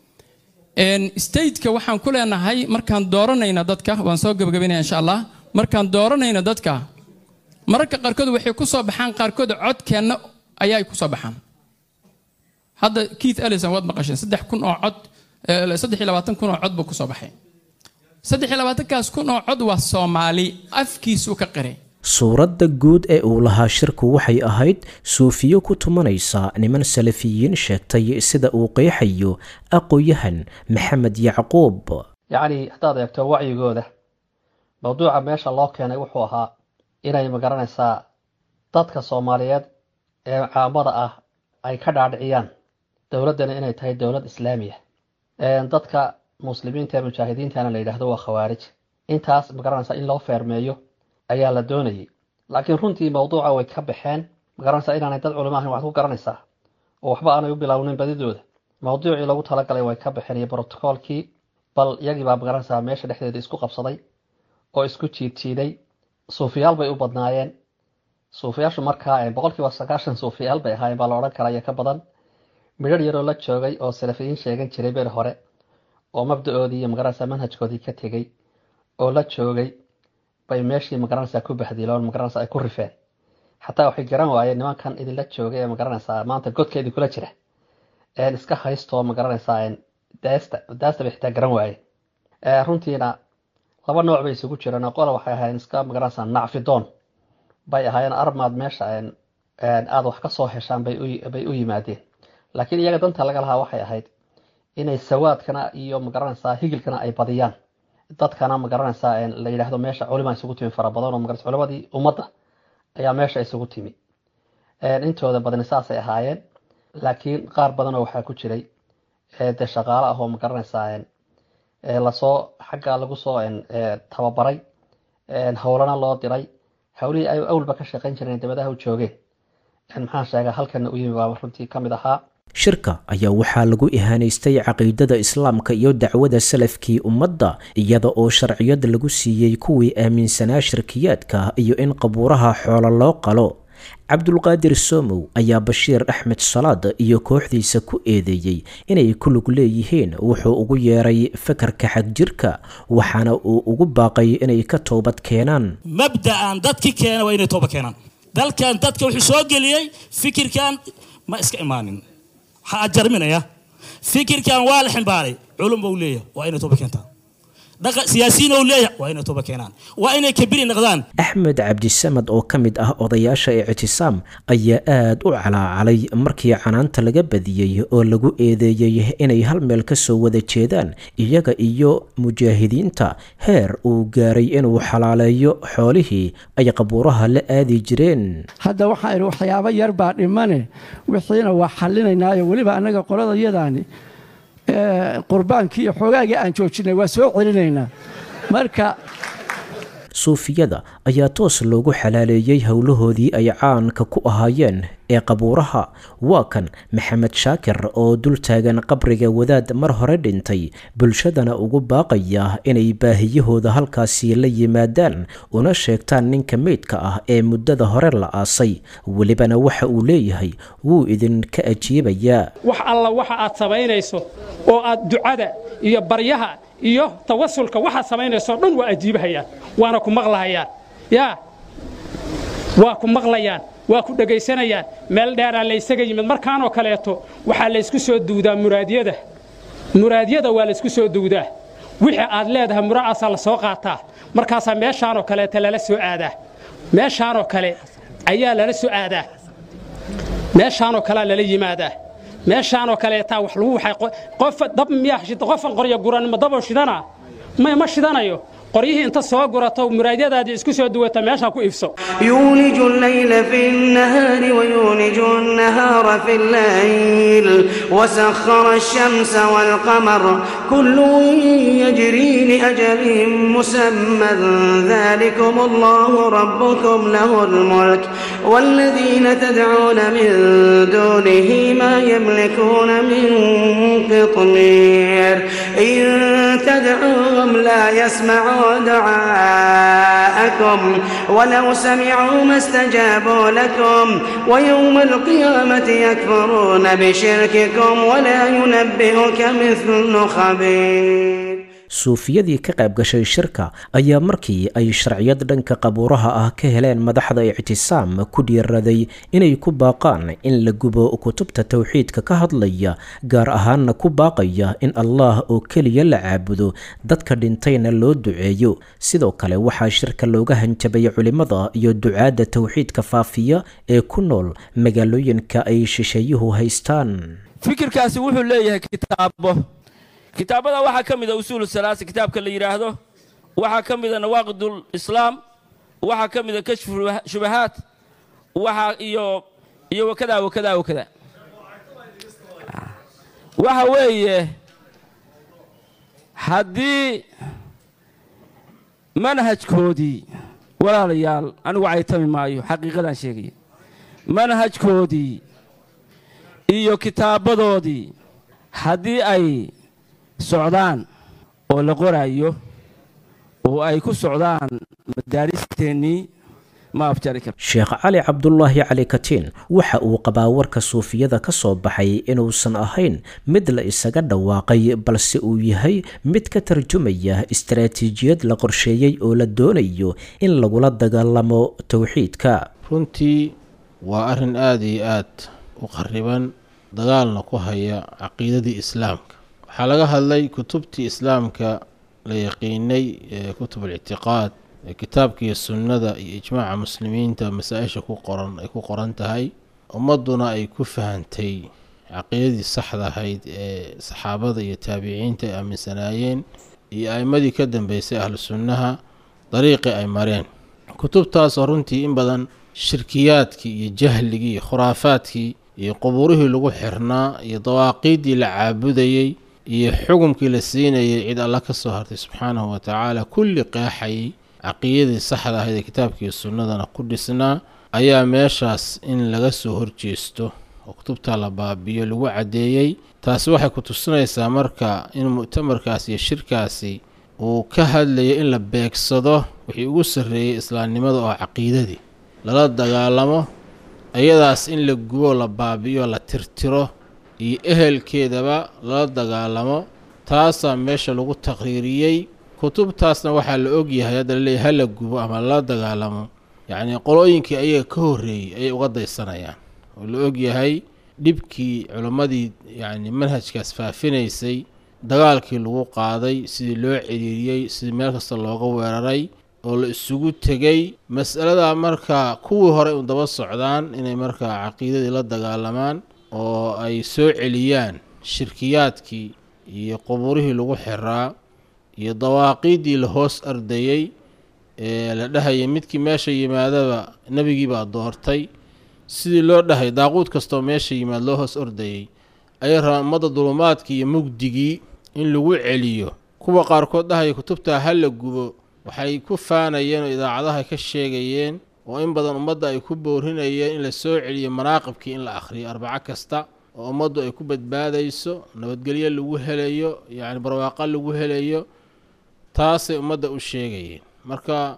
stateka waxaan ku leenahay markaan dooranayna dadka waan soo gabagabaynaya insha allah markaan dooranayna dadka mararka qaarkood waxay ku soo baxaan qaarkood codkeenna ayaa ku soo baxaan hadda keith ellison waad maqasheen saddex kun oo cod saddex iyo labaatan kun oo cod buu ku soo baxay saddex iyo labaatankaas kun oo cod waa soomaali afkiisuu ka qiray suuradda guud ee uu lahaa shirku waxay ahayd suufiyo ku tumanaysa niman salafiyiin sheegtay sida uu qeexayo aqoyahan maxamed yacquub yacni haddaad eegto wacyigooda mawduuca meesha loo keenay wuxuu ahaa inay magaranaysaa dadka soomaaliyeed ee caamada ah ay ka dhaadhiciyaan dowladdana inay tahay dowlad islaamiya dadka muslimiinta ee mujaahidiintana la yidhaahdo waa khawaarij intaas magaranaysaa in loo feermeeyo ayaa la doonayay laakiin runtii mawduuca way ka baxeen magaranaysaa inaanay dad culimo ahayn waxaad ku garanaysaa oo waxba aanay u bilownin badidooda mawduucii lagu talagalay way ka baxeen iyo brotocoolkii bal iyagii baa magaranaysaa meesha dhexdeeda isku qabsaday oo isku jiidjiiday suufiyaal bay u badnaayeen suufiyaashu markaa boqolkiiba sagaashan suufiyaal bay ahaayeen baa la odhan karaa iyo ka badan midhar yaroo la joogay oo salafiyiin sheegan jiray beri hore oo mabda-oodii iyo magaranaysaa manhajkoodii ka tegey oo la joogay bay meeshii magaranaysaa ku bahdiloon magaranaysaa ay ku rifeen xataa waxay garan waayeen nimankan idinla joogay ee magaranaysaa maanta godkeedii kula jira een iska haystoo magaranaysaa daasta daasta bay xitaa garan waayeen runtiina laba nooc bay isugu jireen oo qola waxay ahaayeen iska magaranaysaa nacfidoon bay ahaayeen armaad meesha aada wax ka soo heshaan bay u yimaadeen laakiin iyaga danta laga lahaa waxay ahayd inay sawaadkana iyo magaranaysaa higilkana ay badiyaan dadkana magaranaysaa la yidhaahdo meesha culima isugu timi fara badan oo magaranaysa culimadii ummadda ayaa meesha isugu timi intooda badani saasay ahaayeen laakiin qaar badanoo waxaa ku jiray dee shaqaale ah oo magaranaysaa lasoo xagga lagu soo tababaray howlana loo diray howlihii ay awalba ka shaqayn jireen dabadaha u joogeen maxaan sheegaa halkana u yimi baa runtii ka mid ahaa shirka ayaa waxaa lagu ihaanaystay caqiidada islaamka iyo dacwada salafkii ummadda iyada oo sharciyad lagu siiyey kuwii aaminsanaa shirkiyaadka iyo in qabuuraha xoolo loo qalo cabdulqaadir somow ayaa bashiir axmed salaad iyo kooxdiisa ku eedeeyey inay ku lug leeyihiin wuxuu ugu yeeray fakarka xagjirka waxaana uu ugu baaqay inay ka toobad keenaan mabda'an dadki keena waa inay tooba keenaan dalkan dadka wuxuu soo geliyey fikirkan ma iska imaanin waxaa jarminaya fikirkan waa la ximbaaray culum buu leeyahay waa inay tooba keentaan dhaqa siyaasiyiin uu leeyahay waa inay tooba keenaan waa inay kabiri noqdaan axmed cabdisamad oo ka mid ah odayaasha ictisaam ayaa aad u calaacalay markii canaanta laga badiyey oo lagu eedeeyey inay hal meel ka soo wada jeedaan iyaga iyo mujaahidiinta heer uu gaaray inuu xalaaleeyo xoolihii ay qabuuraha la aadi jireen hadda waxaa idhi waxyaabo yar baa dhimane wixiina waa xallinaynaayo weliba annaga qolada yadaani qurbaankii iyo xoogaagii aan joojinay waa soo celinaynaa marka suufiyada ayaa toos loogu xalaaleeyey howlahoodii ay caanka ku ahaayeen ee qabuuraha waa kan maxamed shaakir oo dul taagan qabriga wadaad mar hore dhintay bulshadana ugu baaqaya inay baahiyahooda halkaasi la yimaadaan una sheegtaan ninka meydka ah ee muddada hore la aasay welibana waxa uu leeyahay wuu idinka ajiibayaa wax alla waxa aad samaynayso oo aad ducada iyo baryaha iyo tawasulka waxaad samaynayso dhan waa ajiibahayaan waana ku maqlahayaan yaa waa ku maqlayaan waa ku dhegaysanayaan meel dheeraa laysaga yimid markaanoo kaleeto waxaa laysku soo duudaa muraadyada muraadyada waa laysku soo duudaa wixii aad leedahay mura'aasaa la soo qaataa markaasaa meeshaanoo kaleeta lala soo aadaa meeshaanoo kale ayaa lala soo aadaa meeshaanoo kalea lala yimaadaa meeshaanoo kaleetaa wax lagu waxay qof dab miyaa shida qofan qorya guran ma daboo shidana may ma shidanayo qoryihii inta soo gurato muraadyadaadii isku soo duwata meeshaa ku iibso يولج الليل في النهار ويولج النهار في الليل وسخر الشمس والقمر كل يجري لأجل مسمى ذلكم الله ربكم له الملك والذين تدعون من دونه ما يملكون من قطمير إن تدعوهم لا يسمعوا دعاءكم ولو سمعوا ما استجابوا لكم ويوم القيامة يكفرون بشرككم ولا ينبئك مثل خبير suufiyadii ka qayb gashay shirka ayaa markii ay sharciyad dhanka qabuuraha ah ka heleen madaxda ictisaam ku dhiiraday inay ku baaqaan in la gubo kutubta towxiidka ka hadlaya gaar ahaanna ku baaqaya in allah oo keliya la caabudo dadka dhintayna loo duceeyo sidoo kale waxaa shirka looga hanjabay culimmada iyo ducaadda towxiidka faafiya ee ku nool magaalooyinka ay shisheeyuhu haystaan fikirkaasi wuxuu leeyahay kitaabo kitaabada waxaa ka mida usuulu salaasa kitaabka la yidhaahdo waxaa ka mida nawaaqidul islaam waxaa ka mida kashfu shubahaat waxaa iyo iyo wakadaa wakadaa wakadaa waxa weeye haddii manhajkoodii walaalayaal anigu caytami maayo xaqiiqadaan sheegaya manhajkoodii iyo kitaabadoodii haddii ay socdaan oo la qoraayo oo ay ku socdaan madaaristeennii ma afjari karo sheekh cali cabdulaahi cali katiin waxa uu qabaa warka suufiyada ka soo baxay inuusan ahayn mid la isaga dhawaaqay balse uu yahay mid ka tarjumaya istaraatiijiyad la qorsheeyey oo la doonayo in lagula dagaalamo towxiidka runtii waa arrin aada iyo aad u qariban dagaalna ku haya caqiidadii islaamka waxaa laga hadlay kutubtii islaamka la yaqiinay ee kutub alictiqaad ee kitaabka iyo sunnada iyo ijmaaca muslimiinta masaa-isha ku qoran ay ku qoran tahay ummadduna ay ku fahantay caqiidadii saxda ahayd ee saxaabada iyo taabiciinta ay aaminsanaayeen iyo a'imadii ka dambeysay ahlu sunnaha dariiqii ay mareen kutubtaasoo runtii in badan shirkiyaadkii iyo jahligii iyo khuraafaadkii iyo qubuurihii lagu xirnaa iyo dawaaqiiddii la caabudayey iyo xukumkii la siinayay cid alla ka soo hartay subxaanahu wa tacaala kulli qeexayay caqiidadii saxda ahayd ee kitaabkiiyo sunnadana ku dhisnaa ayaa meeshaas in laga soo horjeesto oo kutubtaa la baabiyo lagu caddeeyey taasi waxay ku tusinaysaa marka in mu'tamarkaasi iyo shirkaasi uu ka hadlayo in la beegsado wixii ugu sarreeyey islaamnimada oo caqiidadii lala dagaalamo iyadaas in la gubo la baabiyo la tirtiro iyo ehelkeedaba lala dagaalamo taasaa meesha lagu taqriiriyey kutubtaasna waxaa la ogyahay hadda laleeyahy ha la gubo ama lala dagaalamo yacnii qolooyinkii ayaga ka horreeyey ayay uga daysanayaan oo la ogyahay dhibkii culimmadii yacni manhajkaas faafinaysay dagaalkii lagu qaaday sidii loo ciriiriyey sidii meel kasta looga weeraray oo la isugu tegey mas'aladaa markaa kuwii hore u daba socdaan inay markaa caqiidadii la dagaalamaan oo ay soo celiyaan shirkiyaadkii iyo qubuurihii lagu xiraa iyo dawaaqiiddii la hoos ardayey ee la dhahayay midkii meesha yimaadaba nebigiibaa doortay sidii loo dhahay daaquud kastoo meesha yimaad loo hoos ordayey ayay rabaan ummadda dulumaadkii iyo mugdigii in lagu celiyo kuwa qaarkood dhahaya kutubtaa ha la gubo waxay ku faanayeen oo idaacadaha ka sheegayeen oo in badan ummadda ay ku boorinayeen in la soo celiyo manaaqibkii in la akhriyo arbaco kasta oo ummaddu ay ku badbaadayso nabadgelyo lagu helayo yacni barwaaqo lagu helayo taasay ummadda u sheegayeen marka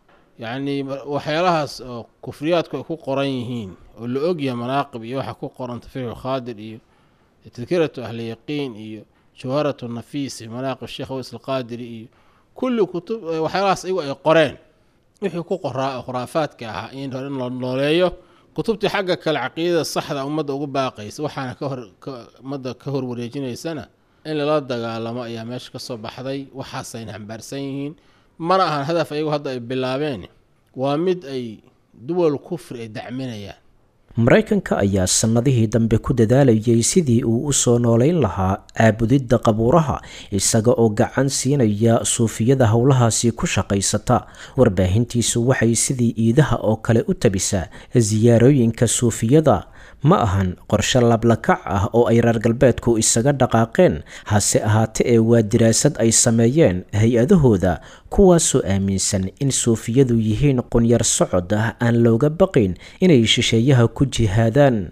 yacni waxyaalahaas oo kufriyaadku ay ku qoran yihiin oo la ogyahay manaaqib iyo waxa ku qoran tafiixu khaadir iyo tadkiratu ahli yaqiin iyo jawharatu nafiis iyo manaaqib sheekh ways alqaadiri iyo kulli kutub waxyaalahaas iyagu ay qoreen wixii ku qoraa oo khuraafaadka ahaa in hore in la nooleeyo kutubtii xagga kale caqiidada saxda ummadda ugu baaqaysa waxaana ka hor ummadda ka hor wareejinaysana in lala dagaalamo ayaa meesha ka soo baxday waxaasayna xambaarsan yihiin mana ahan hadaf ayagu hadda ay bilaabeen waa mid ay duwal kufri ay dacminayaan maraykanka ayaa sannadihii dambe ku dadaalayay sidii uu u soo noolayn lahaa caabudidda qabuuraha isaga oo gacan siinaya suufiyada howlahaasi ku shaqaysata warbaahintiisu waxay sidii iidaha oo kale u tabisaa siyaarooyinka suufiyada ma ahan qorshe lablakac ah oo ay reer galbeedku isaga dhaqaaqeen hase ahaate ee waa diraasad ay sameeyeen hay-adahooda kuwaasoo aaminsan in suufiyadu yihiin qunyar socod ah aan looga baqayn inay shisheeyaha ku jihaadaan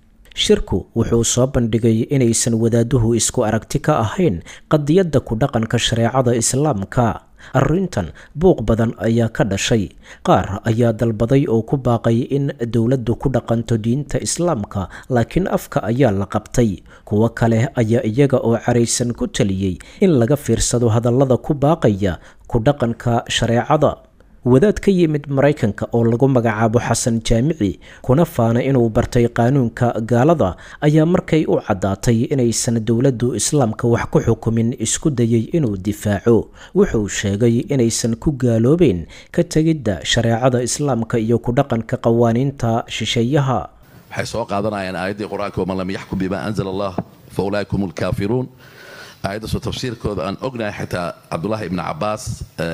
shirku wuxuu soo bandhigay inaysan wadaaduhu isku aragti ka ahayn qadiyadda ku dhaqanka shareecada islaamka arrintan buuq badan ayaa ka dhashay qaar ayaa dalbaday oo ku baaqay in dowladdu ku dhaqanto diinta islaamka laakiin afka ayaa la qabtay kuwo kale ayaa iyaga oo caraysan ku taliyey in laga fiirsado hadallada ku baaqaya ku dhaqanka shareecada wadaad ka yimid maraykanka oo lagu magacaabo xasan jaamici kuna faana inuu bartay qaanuunka gaalada ayaa markay u caddaatay inaysan dowladdu islaamka wax ku xukumin isku dayay inuu difaaco wuxuu sheegay inaysan ku gaaloobeyn ka tegidda shareecada islaamka iyo ku dhaqanka qawaaniinta shisheeyaha waxay soo qaadanayaan aayaddii qur-aanka waman lam yaxkum bima anzala allah fa ulaaika hum lkaafiruun aayaddaasoo tafsiirkooda aan ognahay xitaa cabdullaahi ibni cabaas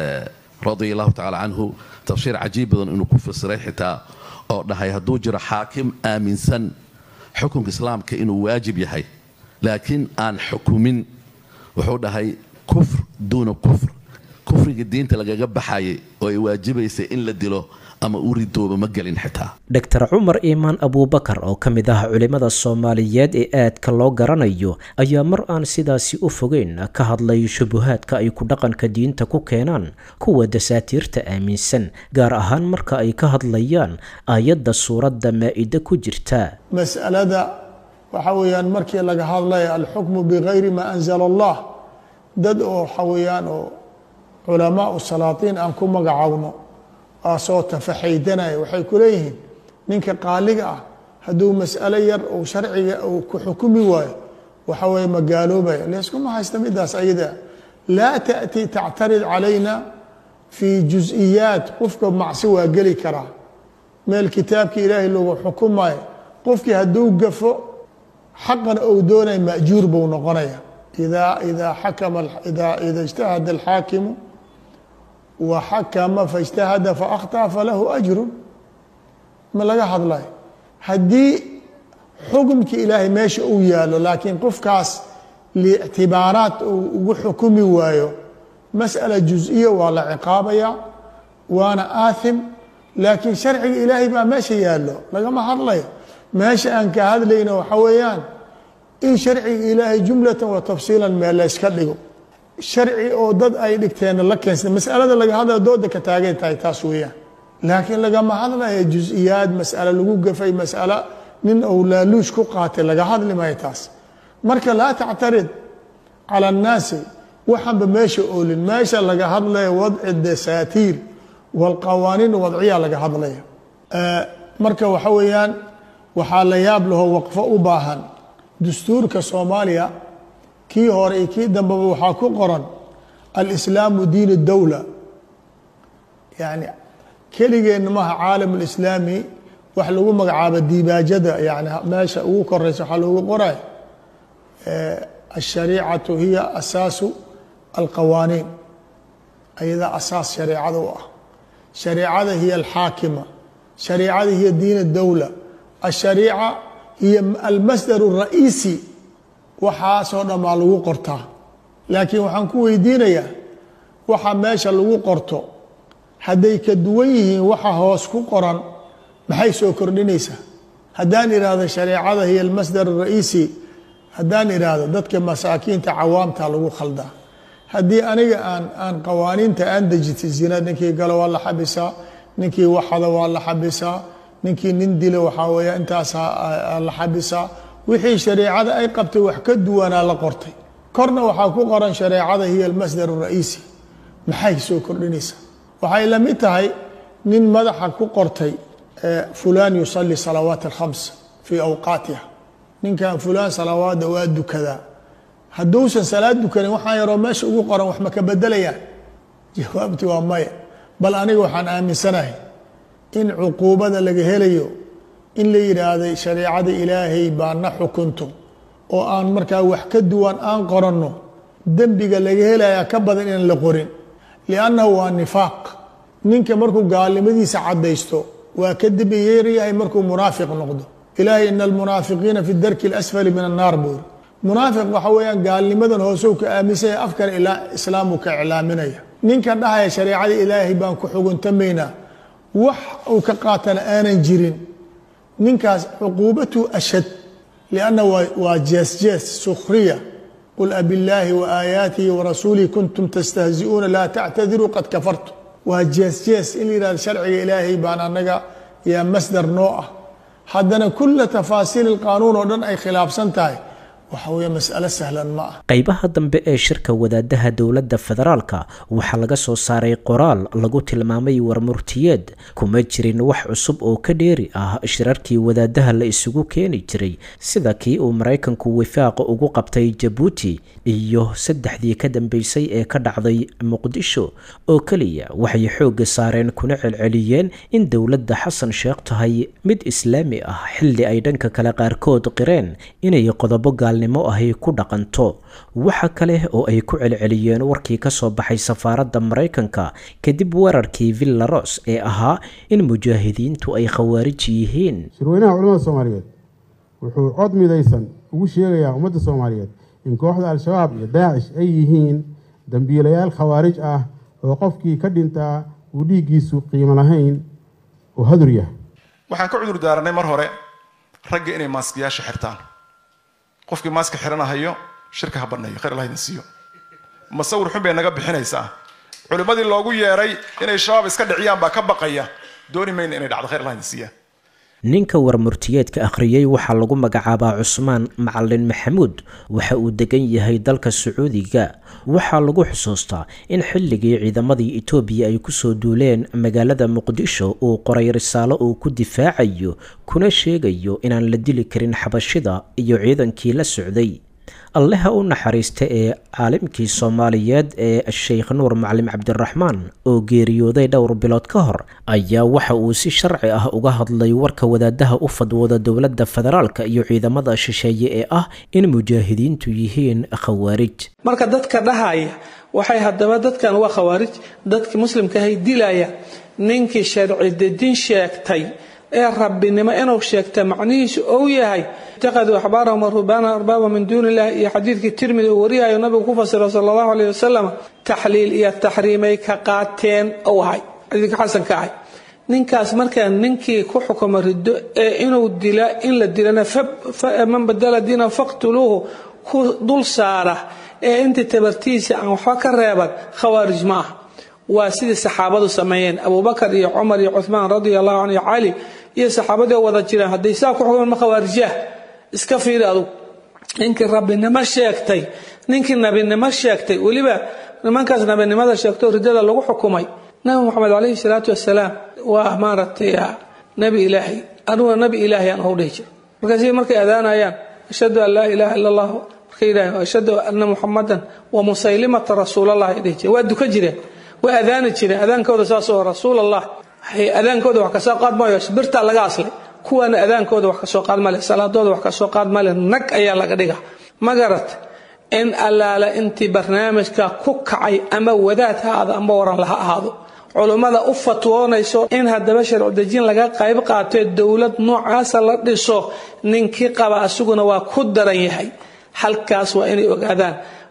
radia allahu tacala canhu tafsiir cajiib badan inuu ku fasiray xitaa oo dhahay hadduu jiro xaakim aaminsan xukunka islaamka inuu waajib yahay laakiin aan xukumin wuxuu dhahay kufr duuna kufr kufriga diinta lagaga baxayay oo ay waajibaysay in la dilo ama u ridooba ma gelin xitaa dor cumar iimaan abuubakar oo ka mid ah culimmada soomaaliyeed ee aadka loo garanayo ayaa mar aan sidaasi u fogeyn ka hadlay shubuhaadka ay ku dhaqanka diinta ku keenaan kuwa dasaatiirta aaminsan gaar ahaan marka ay ka hadlayaan aayadda suuradda maa-ida ku jirta mas'alada waxa weeyaan markii laga hadlaya alxukmu bikayri maa anzala allah dad oo waxa weeyaan oo culamaau salaatiin aan ku magacaawno aasoo tafaxaydanaya waxay ku leeyihiin ninka qaaliga ah hadduu mas'alo yar uu sharciga uu ku xukumi waayo waxa weeye ma gaaloobaya layskuma haysta midaas ayada laa taأti tactarid calayna fii juز'iyaat qofka macsi waa geli karaa meel kitaabka ilaahay lagu xukumayo qofkii hadduu gafo xaqan ou doonaya ma'juur buu noqonaya idaa idaa xakama idaa ida اجtahada alxaakimu waxakama faاجtahada faأkhطأ falahu أjru ma laga hadlayo haddii xukumki ilaahay meesha uu yaalo laakiin qofkaas liictibaaraat uu ugu xukumi waayo masأala juز'iya waa la ciqaabaya waana aathim laakiin sharciga ilaahay baa meesha yaalo lagama hadlayo meesha aan ka hadlayno waxa weeyaan in sharciga ilaahay jumlatan wa tafsiilan meel layska dhigo sharci oo dad ay dhigteen la keensada masalada laga hadlaya dooda ka taagay tahay taas weeyaan laakiin lagama hadlaya juز'iyaad mas'alo lagu gafay mas'alo nin ou laaluush ku qaatay laga hadli maayo taas marka laa tactarid cala annaasi waxanba meesha oolin meesha laga hadlaya wadci dasaatiir walqawaaniin wadciya laga hadlaya marka waxa weeyaan waxaa la yaab laho waqfo u baahan dastuurka soomaaliya kii hore iyo kii dambeba waxaa ku qoran alislaamu diin اdowla yani keligeenna maha caalam اlislaami wax lagu magacaabo dibaajada yani meesha ugu koreysa waxaa loogu qoray الشhariicaةu hiya asaasu alqawaaniin ayadaa asaas shareecada u ah shareecada hiya alxaakima shareecada hiya diin اdowla الshariica hiya almasdar الraئiisi waxaasoo dhan baa lagu qortaa laakiin waxaan ku weydiinayaa waxa meesha lagu qorto hadday ka duwan yihiin waxa hoos ku qoran maxay soo kordhinaysaa haddaan idhaahdo shareecada hiya almasdar ara'iisi haddaan idhaahdo dadka masaakiinta cawaamta lagu khaldaa haddii aniga aan aan qawaaniinta aan dejitay zina ninkii galo waa la xabisaa ninkii waxada waa la xabisaa ninkii nin dilo waxaa weeye intaas la xabisaa wixii shareecada ay qabtay wax ka duwanaa la qortay korna waxaa ku qoran shareecada hiya almasdar ara'iisi maxay soo kordhinaysaa waxay la mid tahay nin madaxa ku qortay fulaan yusali salawaat alkhams fii awqaatiha ninkan fulaan salawaada waa dukadaa hadduusan salaad dukanin waxaan yaroo meesha ugu qoran wax ma ka bedelayaan jawaabti waa maya bal aniga waxaan aaminsanahay in cuquubada laga helayo in la yidhaahday shareecada ilaahay baa na xukunto oo aan markaa wax ka duwan aan qoranno dembiga laga helaya ka badan inaan la qorin liannahu waa nifaaq ninka markuu gaalnimadiisa caddaysto waa ka dembi yeeryahay markuu munaafiq noqdo ilaahay ina almunaafiqiina fi darki اlasfali min annaar buuri munaafiq waxa weeyaan gaalnimadan hoosow ka aaminsanya afkan ilaa islaamuu ka iclaaminaya ninka dhahaya shareecada ilaahay baan ku xuguntamaynaa wax uu ka qaatana aanan jirin ninkaas cuquubatu ashad lianna waa jees jees sukhriya qul abillaahi waaayaatihi warasuulihi kuntum tastahzi'uuna laa tactadiruu qad kafartu waa jees jees in la yihahdo sharciga ilaahay baan annaga yaa masdar noo ah haddana kula tafaasiil ilqaanuun oo dhan ay khilaafsan tahay waxa weeye mas'alo sahlan ma ah qaybaha dambe ee shirka wadaadaha dowladda federaalka waxaa laga soo saaray qoraal lagu tilmaamay warmurtiyeed kuma jirin wax cusub oo ka dheeri ah shirarkii wadaadaha la isugu keeni jiray sida kii uu maraykanku wifaaqa ugu qabtay jabuuti iyo saddexdii ka dambeysay ee ka dhacday muqdisho oo keliya waxay xoogga saareen kuna celceliyeen in dowladda xasan sheekh tahay mid islaami ah xilli ay dhanka kale qaarkood qireen inay qodobo gaal ahy ku dhaqanto waxa kale oo ay ku celceliyeen warkii ka soo baxay safaaradda maraykanka kadib weerarkii villaros ee ahaa in mujaahidiintu ay khawaarij yihiin shirweynaha culamada soomaaliyeed wuxuu cod midaysan ugu sheegayaa ummadda soomaaliyeed in kooxda al-shabaab iyo daacish ay yihiin dambiilayaal khawaarij ah oo qofkii ka dhintaa uu dhiiggiisu qiimo lahayn oo hadur yahay waxaan ka cudur daarannay mar hore ragga inay maaskiyaasha xirtaan qofkii maaska xiranahayo shirka ha banneeyo khayr allah idin siiyo masawir xun bay naga bixinaysaa culimmadii loogu yeeray inay shabaab iska dhiciyaan baa ka baqaya dooni mayna inay dhacdo khayr allah idin siiya ninka warmurtiyeedka akhriyey waxaa lagu magacaabaa cusmaan macalin maxamuud waxa uu degan yahay dalka sacuudiga waxaa lagu xusuustaa in xilligii ciidamadii etoobiya ay kusoo duuleen magaalada muqdisho uu qoray risaalo uu ku difaacayo kuna sheegayo inaan la dili karin xabashida iyo ciidankii la socday alleha u naxariista ee caalimkii soomaaliyeed ee sheekh nuur macalim cabdiraxmaan oo geeriyooday dhowr bilood ka hor ayaa waxa uu si sharci ah uga hadlay warka wadaadaha u fadwooda dowladda federaalka iyo ciidamada shisheeye ee ah in mujaahidiintu yihiin khawaarij marka dadka dhahaya waxay haddaba dadkan waa khawaarij dadkii muslimkahay dilaya ninkii sharci dejin sheegtay ee rabbinimo inuu sheegta macnihiisu ou yahay itaqaduu axbaarahum warubaana arbaaba min duuni illah iyo xadiidkii tirmidi uu wariyayo nabigu ku fasiro sala allahu aleyh wasalam taxliil iyo taxriimay ka qaateen ou ahay xadiidka xasanka ahay ninkaas markaa ninkii ku xukuma riddo ee inuu dila in la dilana man badala diina faqtuluuhu ku dul saara ee intii tabartiisa aan waxba ka reeban khawaarij ma ah waa sidii saxaabadu sameeyeen abubakar iyo cumar iyo cuhmaan radia allahu canhu iyo cali iyo saxaabadii oo wada jiraan hadday saa ku xukumaan ma khawaarijah iska fiiri adugu ninkii rabbinimo sheegtay ninkii nabinimo sheegtay weliba nimankaas nabinimada sheegtoo riddada lagu xukumay nabi moxamed calayhi salaatu wasalaam waa maaragtay nabi ilaahay aniguna nabi ilaahay aan ohu dhihi jira markaasi markay adaanayaan ashhadu an laa ilaaha ila allah markay yidhaaheen ashhadu anna muxamadan wa musaylimata rasuulallah ay dhihi jireen waa duka jireen way adaani jireen adaankooda saasoo rasuul allah adaankooda wax kasoo qaad maayo birtaa laga aslay kuwaana adaankooda wax kasoo qaad male salaadooda wax kasoo qaad male nag ayaa laga dhiga magarat in allaala intii barnaamijka ku kacay ama wadaad ha ahaado ama waran laha ahaado culummada u fatwoonayso in haddaba sharcudejin laga qayb qaatee dowlad noocaasa la dhiso ninkii qaba asaguna waa ku daran yahay halkaas waa inay ogaadaan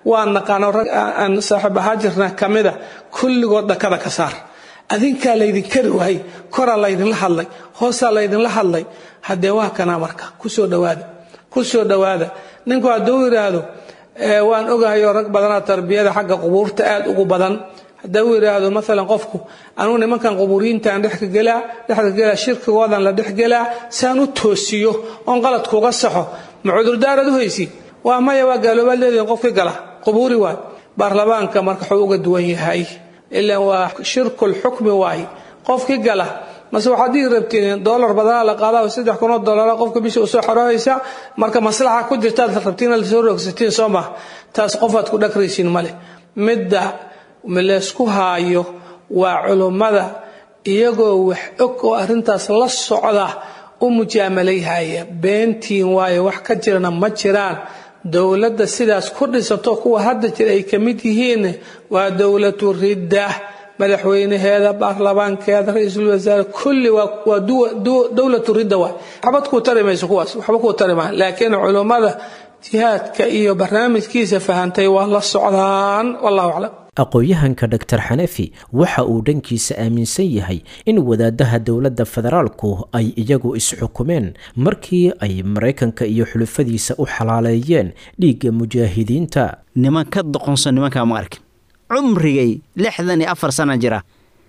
waa naqaano rag aan saaxiib ahaa jirna ka mida kulligood dhakada ka saar adinkaa laydin kari waayey koraa laydinla hadlay hoosaa laydinla hadlay haddee waa kanaa marka kusoo dhawaada kusoo dhawaada ninku hadduu yidhaahdo waan ogahayo rag badanaa tarbiyada xagga qubuurta aad ugu badan haddii uu yidhaahdo maalan qofku anugu nimankan qubuuriyiintaan dhexka gelaa dhexka gelaa shirkigoodan la dhex gelaa saan u toosiyo oon qaladkuuga saxo ma cudurdaarad u haysi waa maya waa gaaloobaad leedihin qofkii gala qubuuri waay baarlamaanka marka wuxuu uga duwan yahay ilaan waa shirkul xukmi waaye qofkii gala mase waxaad dhihi rabtiin doolar badanaa la qaadaa saddex kunoo doolara qofka bishii usoo xoroohaysa marka maslaxa ku jirtaad rabtiin lasoo roogsatiin soo maha taas qofaad ku dhagraysiin male midda laysku haayo waa culummada iyagoo wax og oo arrintaas la socda u mujaamalayhaya beentiin waayo wax ka jirana ma jiraan dowladda sidaas ku dhisato kuwa hadda jira ay ka mid yihiin waa dowlatu ridda madaxweynaheeda baarlamaankeeda ra-iisul wasaare kulli waa dowlatu ridda waay waxba kuu tari mayso kuwaas waxba kuu tari maa laakiin culummada jihaadka iyo barnaamijkiisa fahantay waa la socdaan wallahu aclam aqoon-yahanka dor xanafi waxa uu dhankiisa aaminsan yahay in wadaadaha dowladda federaalku ay iyagu isxukumeen markii ay maraykanka iyo xulufadiisa u xalaaleeyeen dhiigga mujaahidiinta niman ka doqonsan nimankaa ma arkin cumrigay lixdan iyo afar sana jira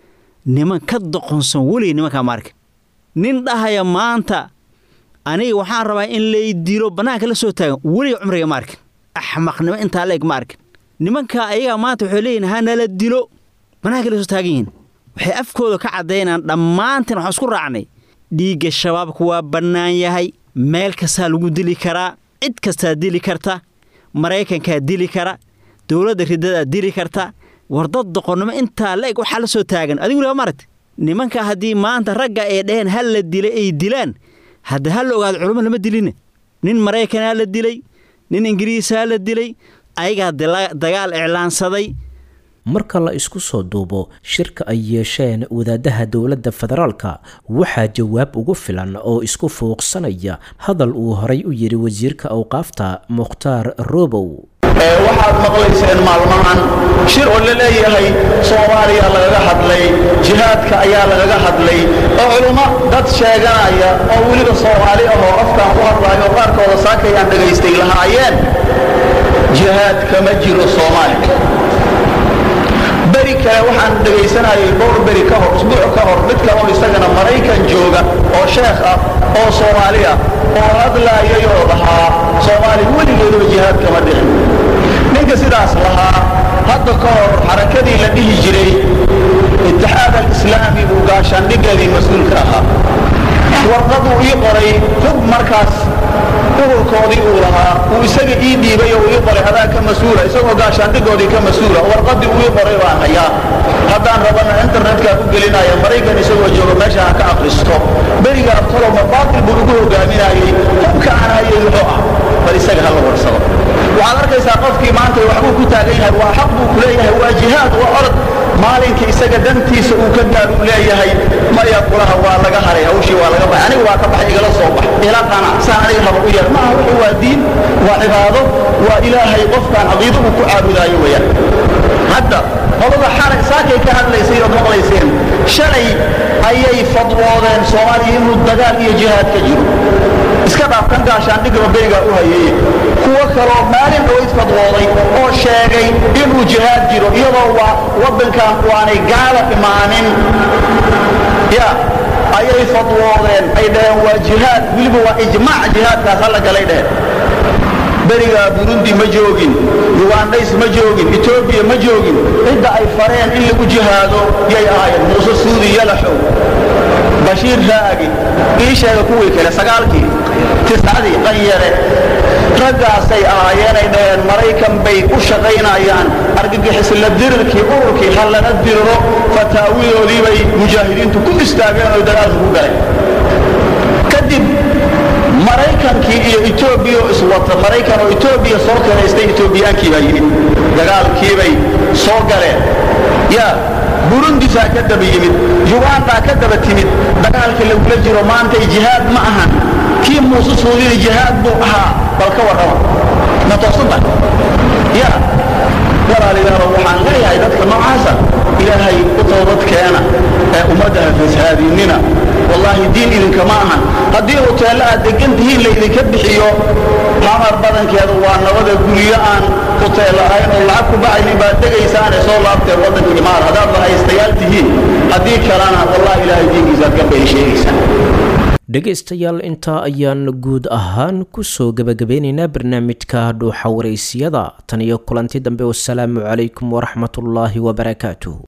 niman ka doqonsan weligay nimankaa ma arkin nin dhahaya maanta aniga waxaan rabaa in lay dilo bannaanka la soo taagan weliga cumriga ma arkin axmaqnimo intaa leeg ma arkin nimanka ayagaa maanta waxay leeyihin hanala dilo bannaanka la soo taagan yihiin waxay afkooda ka caddaynaan dhammaantiin waxaan isku raacnay dhiigga shabaabka waa bannaan yahay meel kastaa lagu dili karaa cid kastaa dili karta maraykankaa dili kara dowladda ridadaa dili karta war dad doqonnimo intaa la-eg waxaa la soo taagan adigu laba maragta nimanka haddii maanta ragga ay dhaheen hal la dilay ay dilaan hadda ha la ogaado culummo lama dilina nin maraykanaa la dilay nin ingiriisaa la dilay ayagaa dagaal iclaansaday marka la isku soo duubo shirka ay yeesheen wadaadaha dowladda federaalka waxaa jawaab ugu filan oo isku fuuqsanaya hadal uu horay u yidhi wasiirka awqaafta mukhtaar robow waxaad maqlayseen maalmahan shir oo la leeyahay soomaaliya lagaga hadlay jihaadka ayaa lagaga hadlay oo culummo dad sheeganaya oo weliba soomaali ahoo afkaan ku hadlaayo oo qaarkooda saakayaan dhagaystay lahaayeen jihaad kama jiro soomaaliya beri kale waxaan dhegaysanayay dhowr beri ka hor usbuuc ka hor mid kale oo isagana maraykan jooga oo sheekh ah oo soomaali ah oo hadlaayay oo lahaa soomaaliya weligeeduba jihaad kama dhicin ninka sidaas lahaa hadda ka hor xarakadii la dhihi jiray itixaad alislaami buu gaashaandhigeedii mas-uulka ahaa warqaduu ii qoray hub markaas ururkoodii uu lahaa uu isaga ii dhiibay oo uu ii qoray adaa ka mas-uula isagoo gaashaandhigoodii ka mas-uula warqadii uu ii qoray baan hayaa haddaan rabana internetkaa ku gelinaya maraykan isagoo jooga meesha ha ka akhristo beriga abtalowma baatil buu ugu hogaaminayey hubka aan hayay muxuu ah bal isaga ha la warsado waxaad arkaysaa qofkii maanta waxbuu ku taagan yahay waa xaq buu ku leeyahay waa jihaad waa orod maalinka isaga dantiisa uu ka gaar uu leeyahay maya quraha waa laga haray hawshii waa laga baxay aniga waa ka baxay igala soo bax ila qana saan aniga raba u yeer maaha wuxuu waa diin waa cibaado waa ilaahay qofkaan caqiido uu ku caabudaayo weeyaan hadda qolada xalay saakay ka hadlaysay ood maqlayseen shalay ayay fadwoodeen soomaaliya inuu dagaal iyo jihaad ka jiro iska dhaaf kan gaashaandhigaba berigaa u hayeeye kuwo kaloo maalin dhawayd fadwooday oo sheegay inuu jihaad jiro iyadoo waa waddankan waanay gaala imaanin ya ayay fadwoodeen ay dhaheen waa jihaad weliba waa ijmaac jihaadkaas halla galay dheheen berigaa burundi ma joogin yugandays ma joogin etoobiya ma joogin cidda ay fareen in lagu jihaado yay ahaayeen muuse suudi yalaxow bashiir raagi ii sheega kuwii kale sagaalkii tiscadii qanyare raggaasay ahaayeenay dhaheen maraykan bay u shaqaynayaan argagixisla dirirkii ururkii ha lana diriro fataawidoodii bay mujaahidiintu ku istaageen oo dagaalka ku galeen kadib maraykankii iyo etoobiya oo iswata maraykan oo etoobiya soo karaystay etoobiyaankii baa yimid dagaalkiibay soo galeen yaa burundisaa ka daba yimid yugandaa ka daba timid dagaalka lagula jiro maantay jihaad ma ahan kii muuse suudina jihaad buu ahaa bal ka warrama ma toosan tahay ya walaalayaalo waxaan leeyahay dadka noocaasa ilaahay u toobad keena ee ummadda ha fasahaadinina wallaahi diin idinkama ahan haddii hoteello aad degan tihiin laydinka bixiyo xamar badankeedu waa nabada guryo aan hoteel ahayn oo lacag ku bacaynin baad degaysaane soo laabteen waddanka imaar haddaad lahaystayaal tihiin haddii kalena wallahi ilaahay diinkiisaad gambay sheegaysaan dhegaystayaal intaa ayaan guud ahaan kusoo gebagabeynaynaa barnaamijka dhuuxa waraysiyada tan iyo kulanti dambe wasalaamu calaykum waraxmatullaahi wabarakaatuh